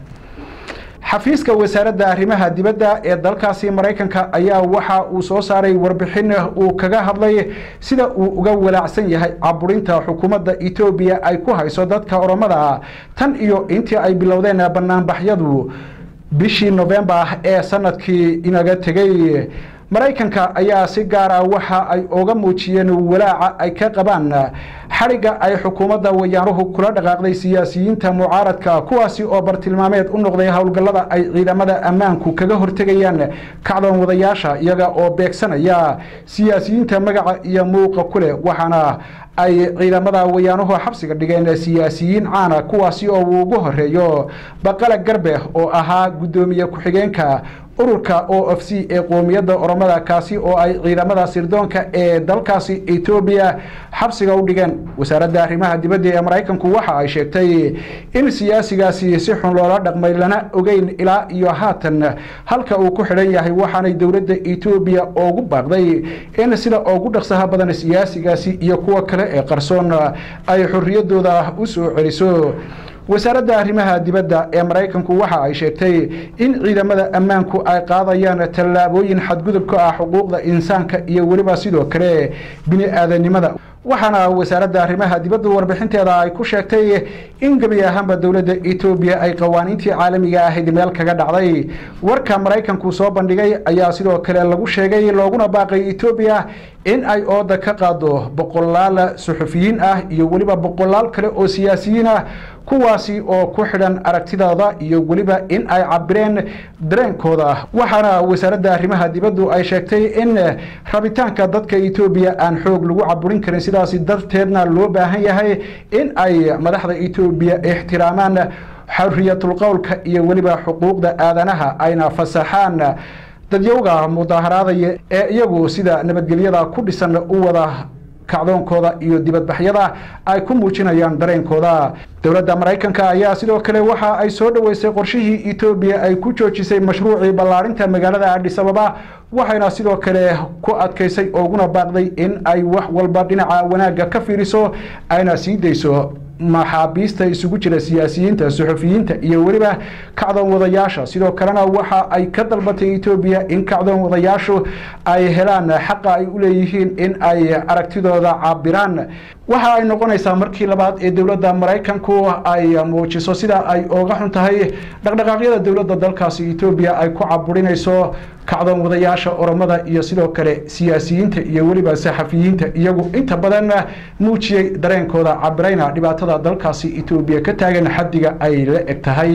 xafiiska wasaaradda arrimaha dibadda ee dalkaasi maraykanka ayaa waxa uu soo saaray warbixin uu kaga hadlay sida uu uga walaacsan yahay caburinta xukuumadda etoobiya ay ku hayso dadka oromada tan iyo intii ay bilowdeen banaanbaxyadu bishii novembar ee sanadkii inaga tegay maraykanka ayaa si gaar ah waxa ay oga muujiyeen walaaca ay ka qabaan xarigga ay xukuumadda wayaanuhu kula dhaqaaqday siyaasiyiinta mucaaradka kuwaasi oo bartilmaameed u noqday howlgallada ay ciidamada ammaanku kaga hortegayaan kacdoon wadayaasha iyaga oo beegsanaya siyaasiyiinta magaca iyo muuqa ku leh waxaana ay ciidamada wayaanuhu xabsiga dhigeen siyaasiyiin caana kuwaasi oo uu ugu horeeyo baqala garbe oo ahaa guddoomiye ku-xigeenka ururka o f c ee qoomiyadda oromada kaasi oo ay ciidamada sirdoonka ee dalkaasi etoobiya xabsiga u dhigeen wasaaradda arrimaha dibadda ee maraykanku waxa ay sheegtay in siyaasigaasi si xun loola dhaqmay lana ogeyn ilaa iyo haatan halka uu ku xidhan yahay waxaanay dowladda etoobiya ugu baaqday in sida ugu dhaqsaha badan siyaasigaasi iyo kuwa kale ee qarsoon ay xorriyadooda u soo celiso wasaaradda arrimaha dibadda ee maraykanku waxa ay sheegtay in ciidamada ammaanku ay qaadayaan tallaabooyin xadgudub ka ah xuquuqda insaanka iyo weliba sidoo kale bini aadanimada waxaana wasaaradda arrimaha dibadda warbixinteeda ay ku sheegtay in gebi ahaanba dowladda etoobiya ay qawaaniintii caalamiga ahayd meel kaga dhacday warka maraykanku soo bandhigay ayaa sidoo kale lagu sheegay looguna baaqay etoobiya in ay ooda ka qaado boqolaal suxufiyiin ah iyo weliba boqolaal kale oo siyaasiyiin ah kuwaasi oo ku xidhan aragtidooda iyo weliba in ay cabireen dareenkooda waxaana wasaaradda arrimaha dibaddu ay sheegtay in rabitaanka dadka etoobiya aan xoog lagu caburin karin sidaasi darteedna loo baahan yahay in ay madaxda etoobiya ixtiraamaan xorriyatul qowlka iyo weliba xuquuqda aadanaha ayna fasaxaan dadyowga mudaaharaadaya ee iyagu sida nabadgelyada ku dhisan u wada kacdoonkooda iyo dibadbaxyada ay ku muujinayaan dareenkooda dowladda maraykanka ayaa sidoo kale waxa ay soo dhoweysay qorshihii etoobiya ay ku joojisay mashruucii ballaarinta magaalada adhisababa waxayna sidoo kale ku adkaysay ooguna baaqday in ay wax walba dhinaca wanaagga ka fiiriso ayna sii dayso maxaabiista isugu jira siyaasiyiinta suxufiyiinta iyo weliba kacdoon wadayaasha sidoo kalena waxa ay ka dalbatay etoobiya in kacdoon wadayaashu ay helaan xaqa ay u leeyihiin in ay aragtidooda cabiraan waxa ay noqonaysaa markii labaad ee dowladda maraykanku ay muujiso sida ay ooga xun tahay dhaqdhaqaaqyada dowladda dalkaasi etoobiya ay ku caburinayso kacdoon wadayaasha oromada iyo sidoo kale siyaasiyiinta iyo weliba saxafiyiinta iyagu inta badan muujiyey dareenkooda cabirayna dhibaatada dalkaasi etoobiya ka taagan xaddiga ay la eg tahay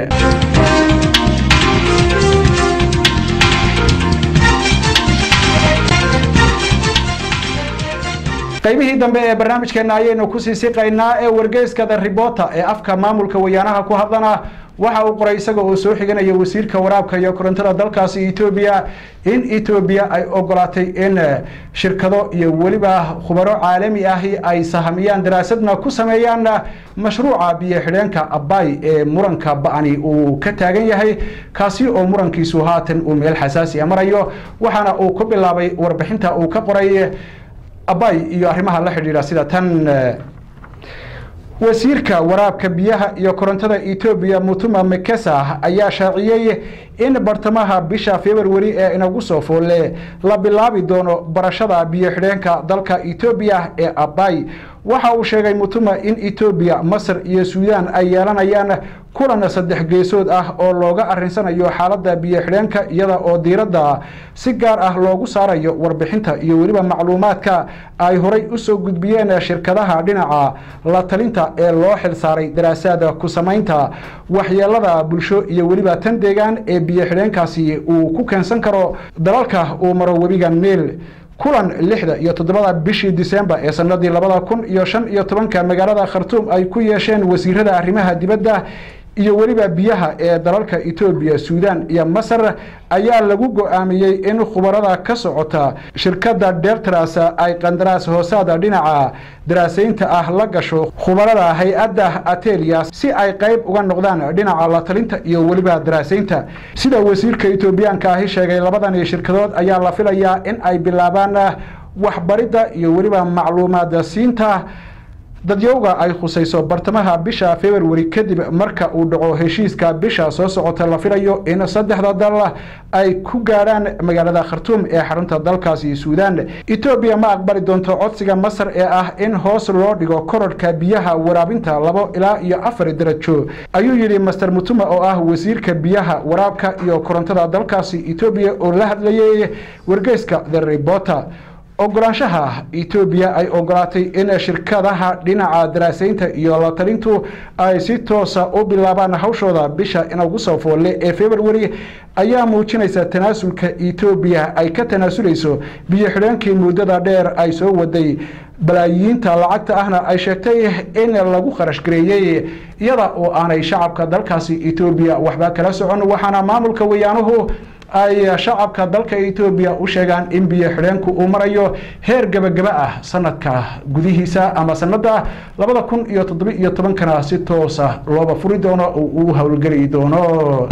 qaybihii dambe ee barnaamijkeena ayaynu kusii siqaynaa ee wargeyskada ribota ee afka maamulka wayaanaha ku hadlana waxa uu qoray isaga oo soo xiganaya wasiirka waraabka iyo korontada dalkaasi etoobiya in etoobiya ay ogolaatay in shirkado iyo weliba khubaro caalami ahi ay sahamiyaan daraasadna ku sameeyaan mashruuca biyo xidheenka abay ee muranka ba-ani uu ka taagan yahay kaasi oo murankiisu haatan uu meel xasaasiya marayo waxaana uu ku bilaabay warbixinta uu ka qoray abay iyo arrimaha la xidhiidha sida tan wasiirka waraabka biyaha iyo korontada etoobiya mutuma mekesa ayaa shaaciyey in bartamaha bisha februari ee inagu soo foolle la bilaabi doono barashada biyo xidheenka dalka etoobiya ee abay waxa uu sheegay mutuma in etoobiya masar iyo suudaan ay yeelanayaan kulan saddex geesood ah oo looga arinsanayo xaaladda biyo xidheenka iyada oo diiradda si gaar ah loogu saarayo warbixinta iyo weliba macluumaadka ay horay usoo gudbiyeen shirkadaha dhinaca la talinta ee loo xilsaaray daraasaada ku samaynta waxyeelada bulsho iyo weliba tan deegaan ee biyo xidheenkaasi uu ku keensan karo dalalka uu maro webiga niil kulan lixda iyo toddobada bishii disembar ee sanadii labada kun iyo shan iyo tobanka magaalada khartuum ay ku yeesheen wasiirada arrimaha dibadda iyo weliba biyaha ee dalalka etoobiya suudaan iyo masar ayaa lagu go-aamiyey in khubarada ka socota shirkadda dertras ay qandaraas hoosaada dhinaca daraasaynta ah la gasho khubarada hay-adda atelia si ay qayb uga noqdaan dhinaca la talinta iyo weliba daraasaynta sida wasiirka etoobiyaanka ahi sheegay labadani shirkadood ayaa la filayaa in ay bilaabaan waxbaridda iyo weliba macluumaad siinta dadyowga ay khusayso bartamaha bisha februari kadib marka uu dhaco heshiiska bisha soo socota la filayo in saddexda dal ay ku gaadhaan magaalada khartuum ee xarunta dalkaasi suudaan etoobiya ma aqbali doonto codsiga masar ee ah in hoos loo dhigo kororhka biyaha waraabinta labo ilaa iyo afar darajo ayuu yidhi master mutuma oo ah wasiirka biyaha waraabka iyo korontada dalkaasi etoobiya oo la hadlayay wargeyska the reporter ogolaanshaha etoobiya ay ogolaatay in shirkadaha dhinaca daraasaynta iyo la talintu ay si toosa u bilaabaan hawshooda bisha inagu soo foolle ee februari ayaa muujinaysa tanaasulka etoobiya ay ka tanaasulayso biyo xidheenkii muddada dheer ay soo waday balaayiinta lacagta ahna ay sheegtay in lagu kharash gareeyey iyada oo aanay shacabka dalkaasi etoobiya waxba kala socon waxaana maamulka wayaanuhu ay shacabka dalka etoobiya u sheegaan in biyo xidheenku uu marayo heer gebagaba ah sanadka gudihiisa ama sanada labada kun iyo toddoba iyo tobankana si toosa looba furi doono oo uu howlgeli doono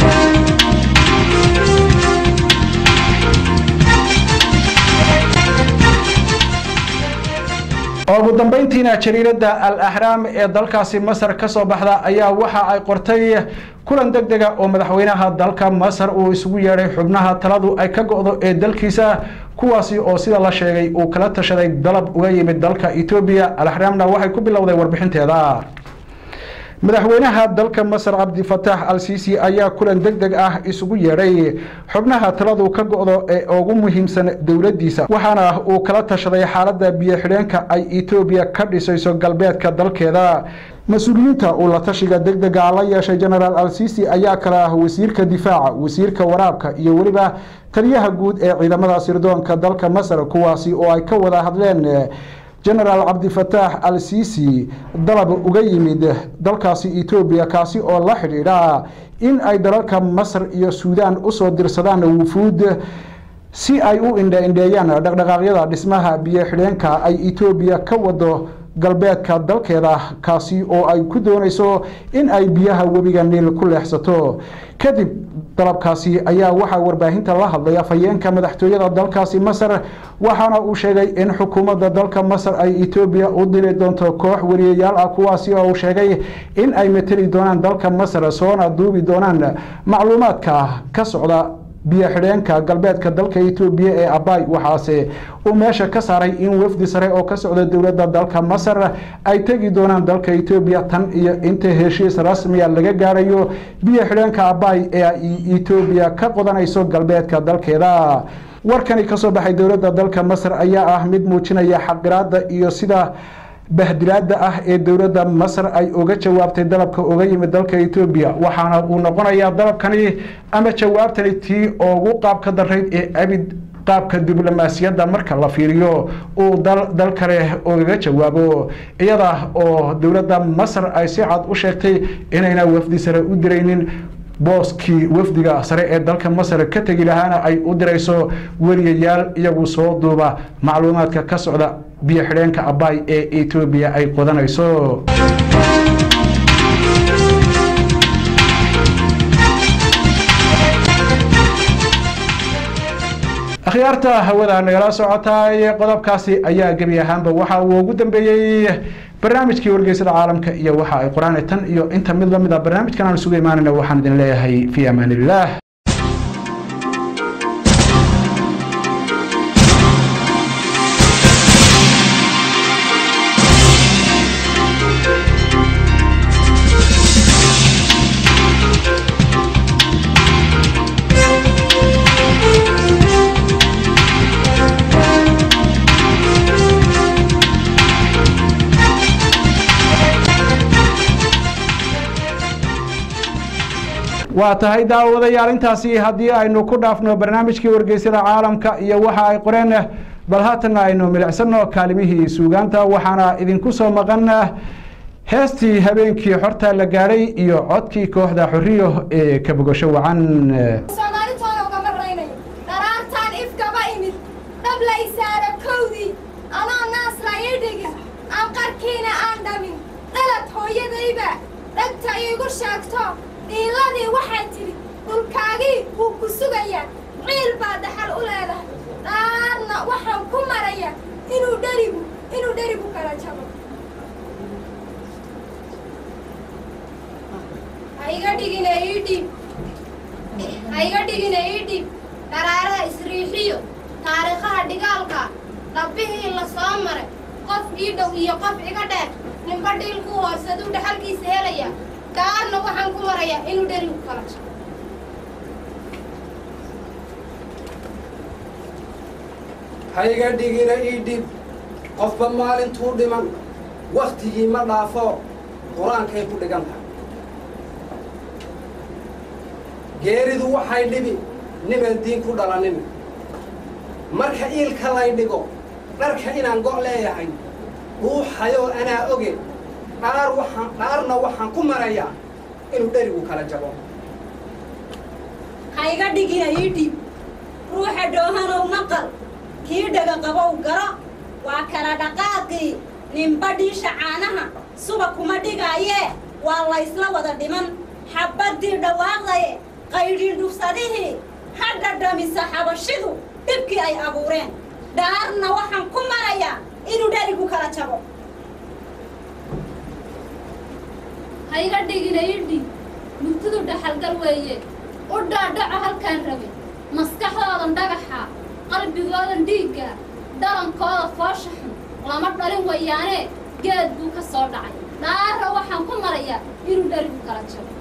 ugu dambeyntiina jariirada al ahraam ee dalkaasi masar ka soo baxda ayaa waxa ay qortay kulan deg dega oo madaxweynaha dalka masar uu isugu yeedhay xubnaha taladu ay ka go-do ee dalkiisa kuwaasi oo sida la sheegay uu kala tashaday dalab uga yimid dalka etoobiya al ahraamna waxay ku bilowday warbixinteeda madaxweynaha dalka masar cabdifatax al sisi ayaa kulan deg deg ah isugu yeedhay xubnaha taladu ka go-do ee ugu muhiimsan dowladdiisa waxaana uu kala tashaday xaaladda biyo xidheenka ay etoobiya ka dhisayso galbeedka dalkeeda mas-uuliyiinta uu la tashiga deg dega la yeeshay genaraal al sisi ayaa kala ah wasiirka difaaca wasiirka waraabka iyo weliba taliyaha guud ee ciidamada sirdoonka dalka masar kuwaasi oo ay ka wada hadleen genaraal cabdifataax al sisi dalab uga yimid dalkaasi etoobiya kaasi oo la xidhiidha in ay dalalka masar iyo suudaan usoo dirsadaan wufuud si ay u indha-indheeyaan dhaqdhaqaaqyada dhismaha biyo xidheenka ay etoobiya ka wado galbeedka dalkeeda kaasi oo ay ku doonayso in ay biyaha webiga niil ku leexsato kadib dalabkaasi ayaa waxaa warbaahinta la hadlay afhayeenka madaxtooyada dalkaasi masar waxaana uu sheegay in xukuumadda dalka masar ay etoobiya u diri doonto koox wariyayaal ah kuwaasi oo uu sheegay in ay mateli doonaan dalka masar soona duubi doonaan macluumaadka ka socda biyo xidheenka galbeedka dalka etoobiya ee abay waxaase uu meesha ka saaray in wafdi sare oo ka socda dowladda dalka masar ay tegi doonaan dalka etoobiya tan iyo inta heshiis rasmiya laga gaarayo biyo xidheenka abay ee ay etoobiya ka qodanayso galbeedka dalkeeda warkani kasoo baxay dowladda dalka masar ayaa ah mid muujinaya xaqiraada iyo sida bahdilaada ah ee dowladda masar ay uga jawaabtay dalabka uga yimid dalka etoobiya waxaana uu noqonayaa dalabkani ama jawaabtani tii ugu qaabka darayd ee abid qaabka diblomaasiyadda marka la fiiriyo uu dal kale ugaga jawaabo iyada oo dowladda masar ay si cad u sheegtay inayna wafdi sare u diraynin booskii wafdiga sare ee dalka masar ka tegi lahaana ay u dirayso weliyayaal iyagu soo duuba macluumaadka ka socda biyo xidheenka abay ee etoobiya ay qodanayso akhyaarta hawada nagala socotaay qodobkaasi ayaa gebi ahaanba waxa uu ugu dambeeyey barnaamijkii wargeysada caalamka iyo waxa ay qoraan tan iyo inta mid lamid a barnaamijkan aan isugu imaanayna waxaan idin leeyahay fi amaan illah waa tahay daawadayaal intaasi haddii aynu ku dhaafno barnaamijkii wargeysyada caalamka iyo waxa ay qoreen bal haatanna aynu milicsano kaalimihii suugaanta waxaana idinku soo maqan heestii habeenkii xorta la gaadhay iyo codkii kooxda xoriyo ee ka bogasho wacan soomaalintooda ugama raynayo dharaartaan ifkaba imid dhabla isaara kowdii anoo naasla ii dhigin aan qarkiina aan dhamin dhalad hooyadayba dhagta iigu sheegto dhiiladii waxay tidhi dhulkaagii wuu ku sugayaa ciil baa dhaxal u leedahay dhaarna waxaan ku maraya inuu dherigu inuu dherigu kala jabo ha iga dhigina ii dhiib ha iga dhigina ii dhiib dharaaraha isriixiyo taariikhaha dhigaalka dhabbihii la soo maray qof ii dhow iyo qof iga dheer ninba dhiilku hoosaduu dhaxalkiisa helaya gaarna waxaan ku marayaa inuu dherigu kala jabo ha iga dhigina ii dhib qofba maalintuu dhiman wakhtigii ma dhaafo qur-aankay ku dhigan tahay geeridu waxay dhibi niban diin ku dhalanin marka iilka lay dhigo dharka inaan go' leeyahay ruuxayoo anaa oge dhaar waxaan dhaarna waxaan ku marayaa inuu dherigu kala jabo ha iga dhigina ii dhiib ruuxa dhoohanow maqal kii dhaga qabow garo waa kala dhaqaaqii ninba dhiisha caanaha suba kuma dhigaayee waa laysla wada dhiman xabbaddii dhawaaqdaye qaydhiin dhufsadihii ha dhadhamisa xabashidu dhibkii ay abuureen dhaarna waxaan ku marayaa inuu dherigu kala jabo ha iga dhigina ii dhiib mugtidu dhaxalgal weeye u dhaadhaco halkaan rabe maskaxdoodan dhagaxa qalbigoodan dhiigga dhalankooda foosha xun lama dhalin wayaanee geed buu ka soo dhacay dhaarra waxaan ku marayaa inuu dherigu kala jabo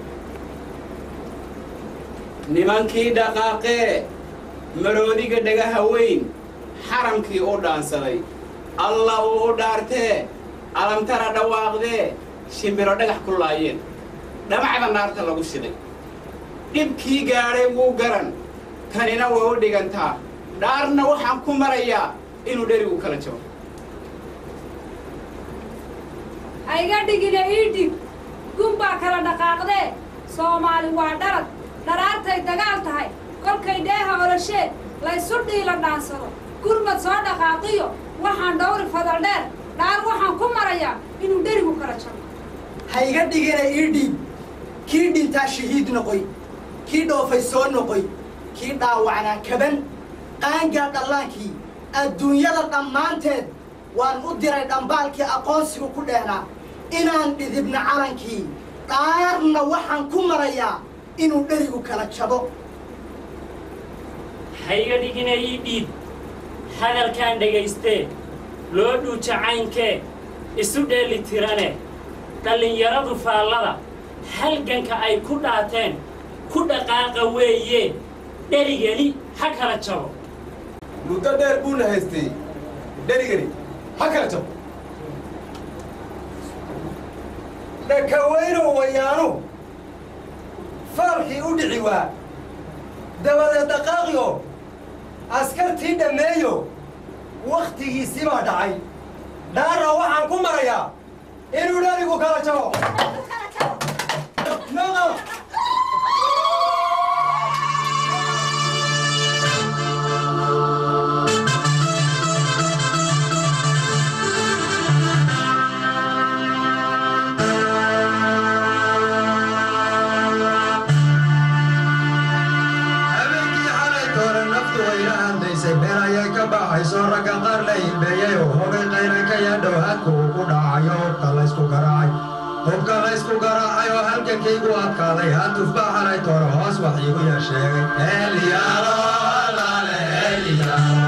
nimankii dhaqaaqee maroodiga dhagaha weyn xaramkii u dhaansaday alla uu u dhaartee alamtara dhawaaqdee shimbiro dhagax ku laayeen dhamacda naarta lagu shiday dhibkii gaadhay wuu garan tanina way u dhigantaa dhaarna waxaan ku marayaa inuu dherigu kala jabo ha iga dhigina ii dhib gun baa kala dhaqaaqdee soomaali waa dharad dharaartay dagaal tahay kolkay dheeha olosheed laysu dhiila dhaansado gurmad soo dhaqaaqiyo waxaan dhowri fadal dheer dhaar waxaan ku marayaa inuu dherigu kala jabo ha iga dhigina ii dhiib kii dhintaa shahiid noqoy kii dhoofay soo noqoy kii dhaawacnaa kaban qaangaa dhallaankii adduunyada dhammaanteed waan u diray dhambaalkii aqoonsigu ku dheehnaa inaan dhidibna calankii dhaarna waxaan ku marayaa inuu dherigu kala jabo ha iga dhigina ii dhiib hadalkaan dhagaystee loo dhuuja caynkee isu dheeli tirane dhallinyaradu faallada halganka ay ku dhaateen ku dhaqaaqa weeye dherigeli ha kala jabo muddo dheer buuna haystay dherigani ha kala jabo dhakaweynow wayaanu faalkii u dhici waa dabadeed dhaqaaqiyo askarta dhaartii dhammeeyo wakhtigiisii baa dhacay dhaarna waxaan ku marayaa inuu dherigu kala jabo Noqo. habeenkii xalay toore naftu wayla hadlaysay been ayay ka baxayso ragga qaar la himbeeyey oo hogay qayray ka yaadhow hadku uu ku dhacayo hubka laysku garaacay hubka laysku garaacay oo halgankaygu adkaaday hatuf baa xalay toore hoos wax iigu yar sheegay Eliyaalo, alaale, Eliyaalo.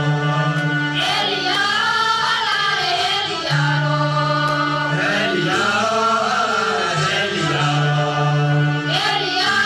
Eliyaalo, alaale, Eliyaalo.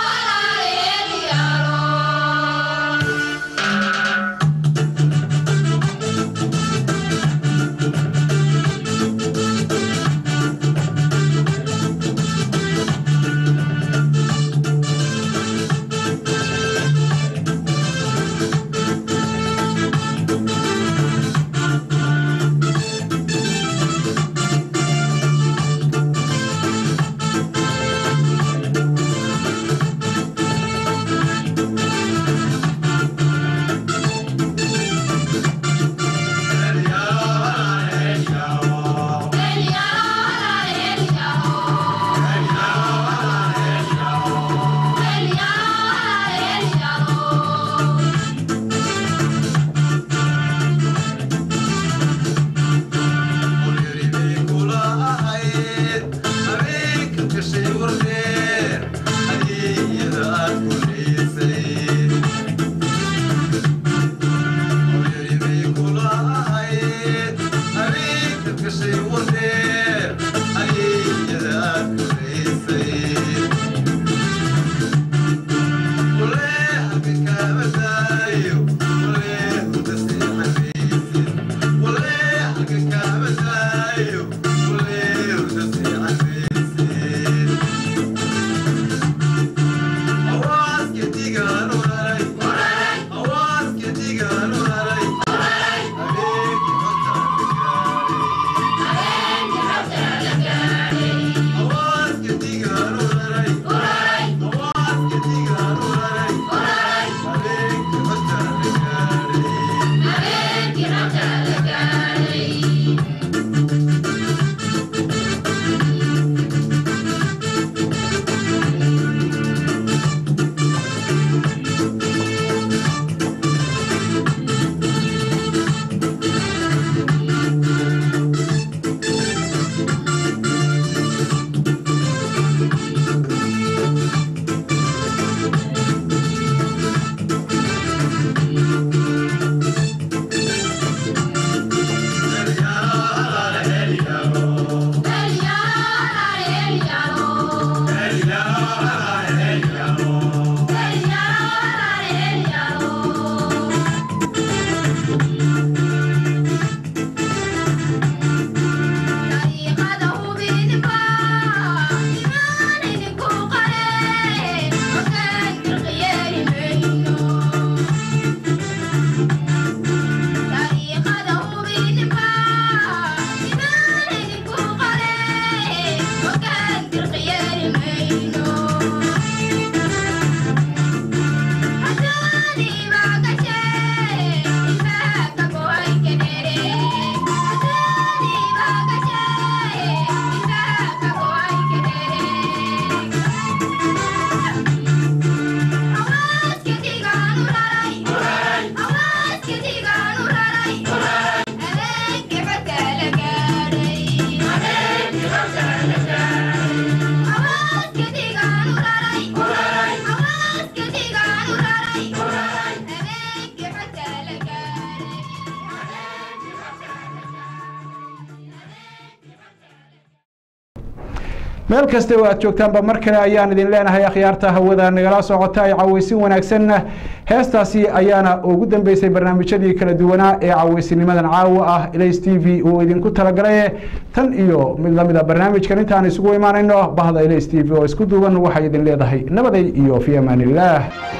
meel kasta oo aad joogtaanba mar kale ayaan idin leenahay akhyaarta hawada nagala socota ay caweysin wanaagsanna heestaasi ayaana ugu dambeysay barnaamijyadii kala duwanaa ee caweysinimadan caawa ah ls t v uu idinku talagalay tan iyo mid lamida barnaamijkan intaan isugu imaanayno bahda ls t v oo isku duuban waxay idin leedahay nabaday iyo fi amaan illah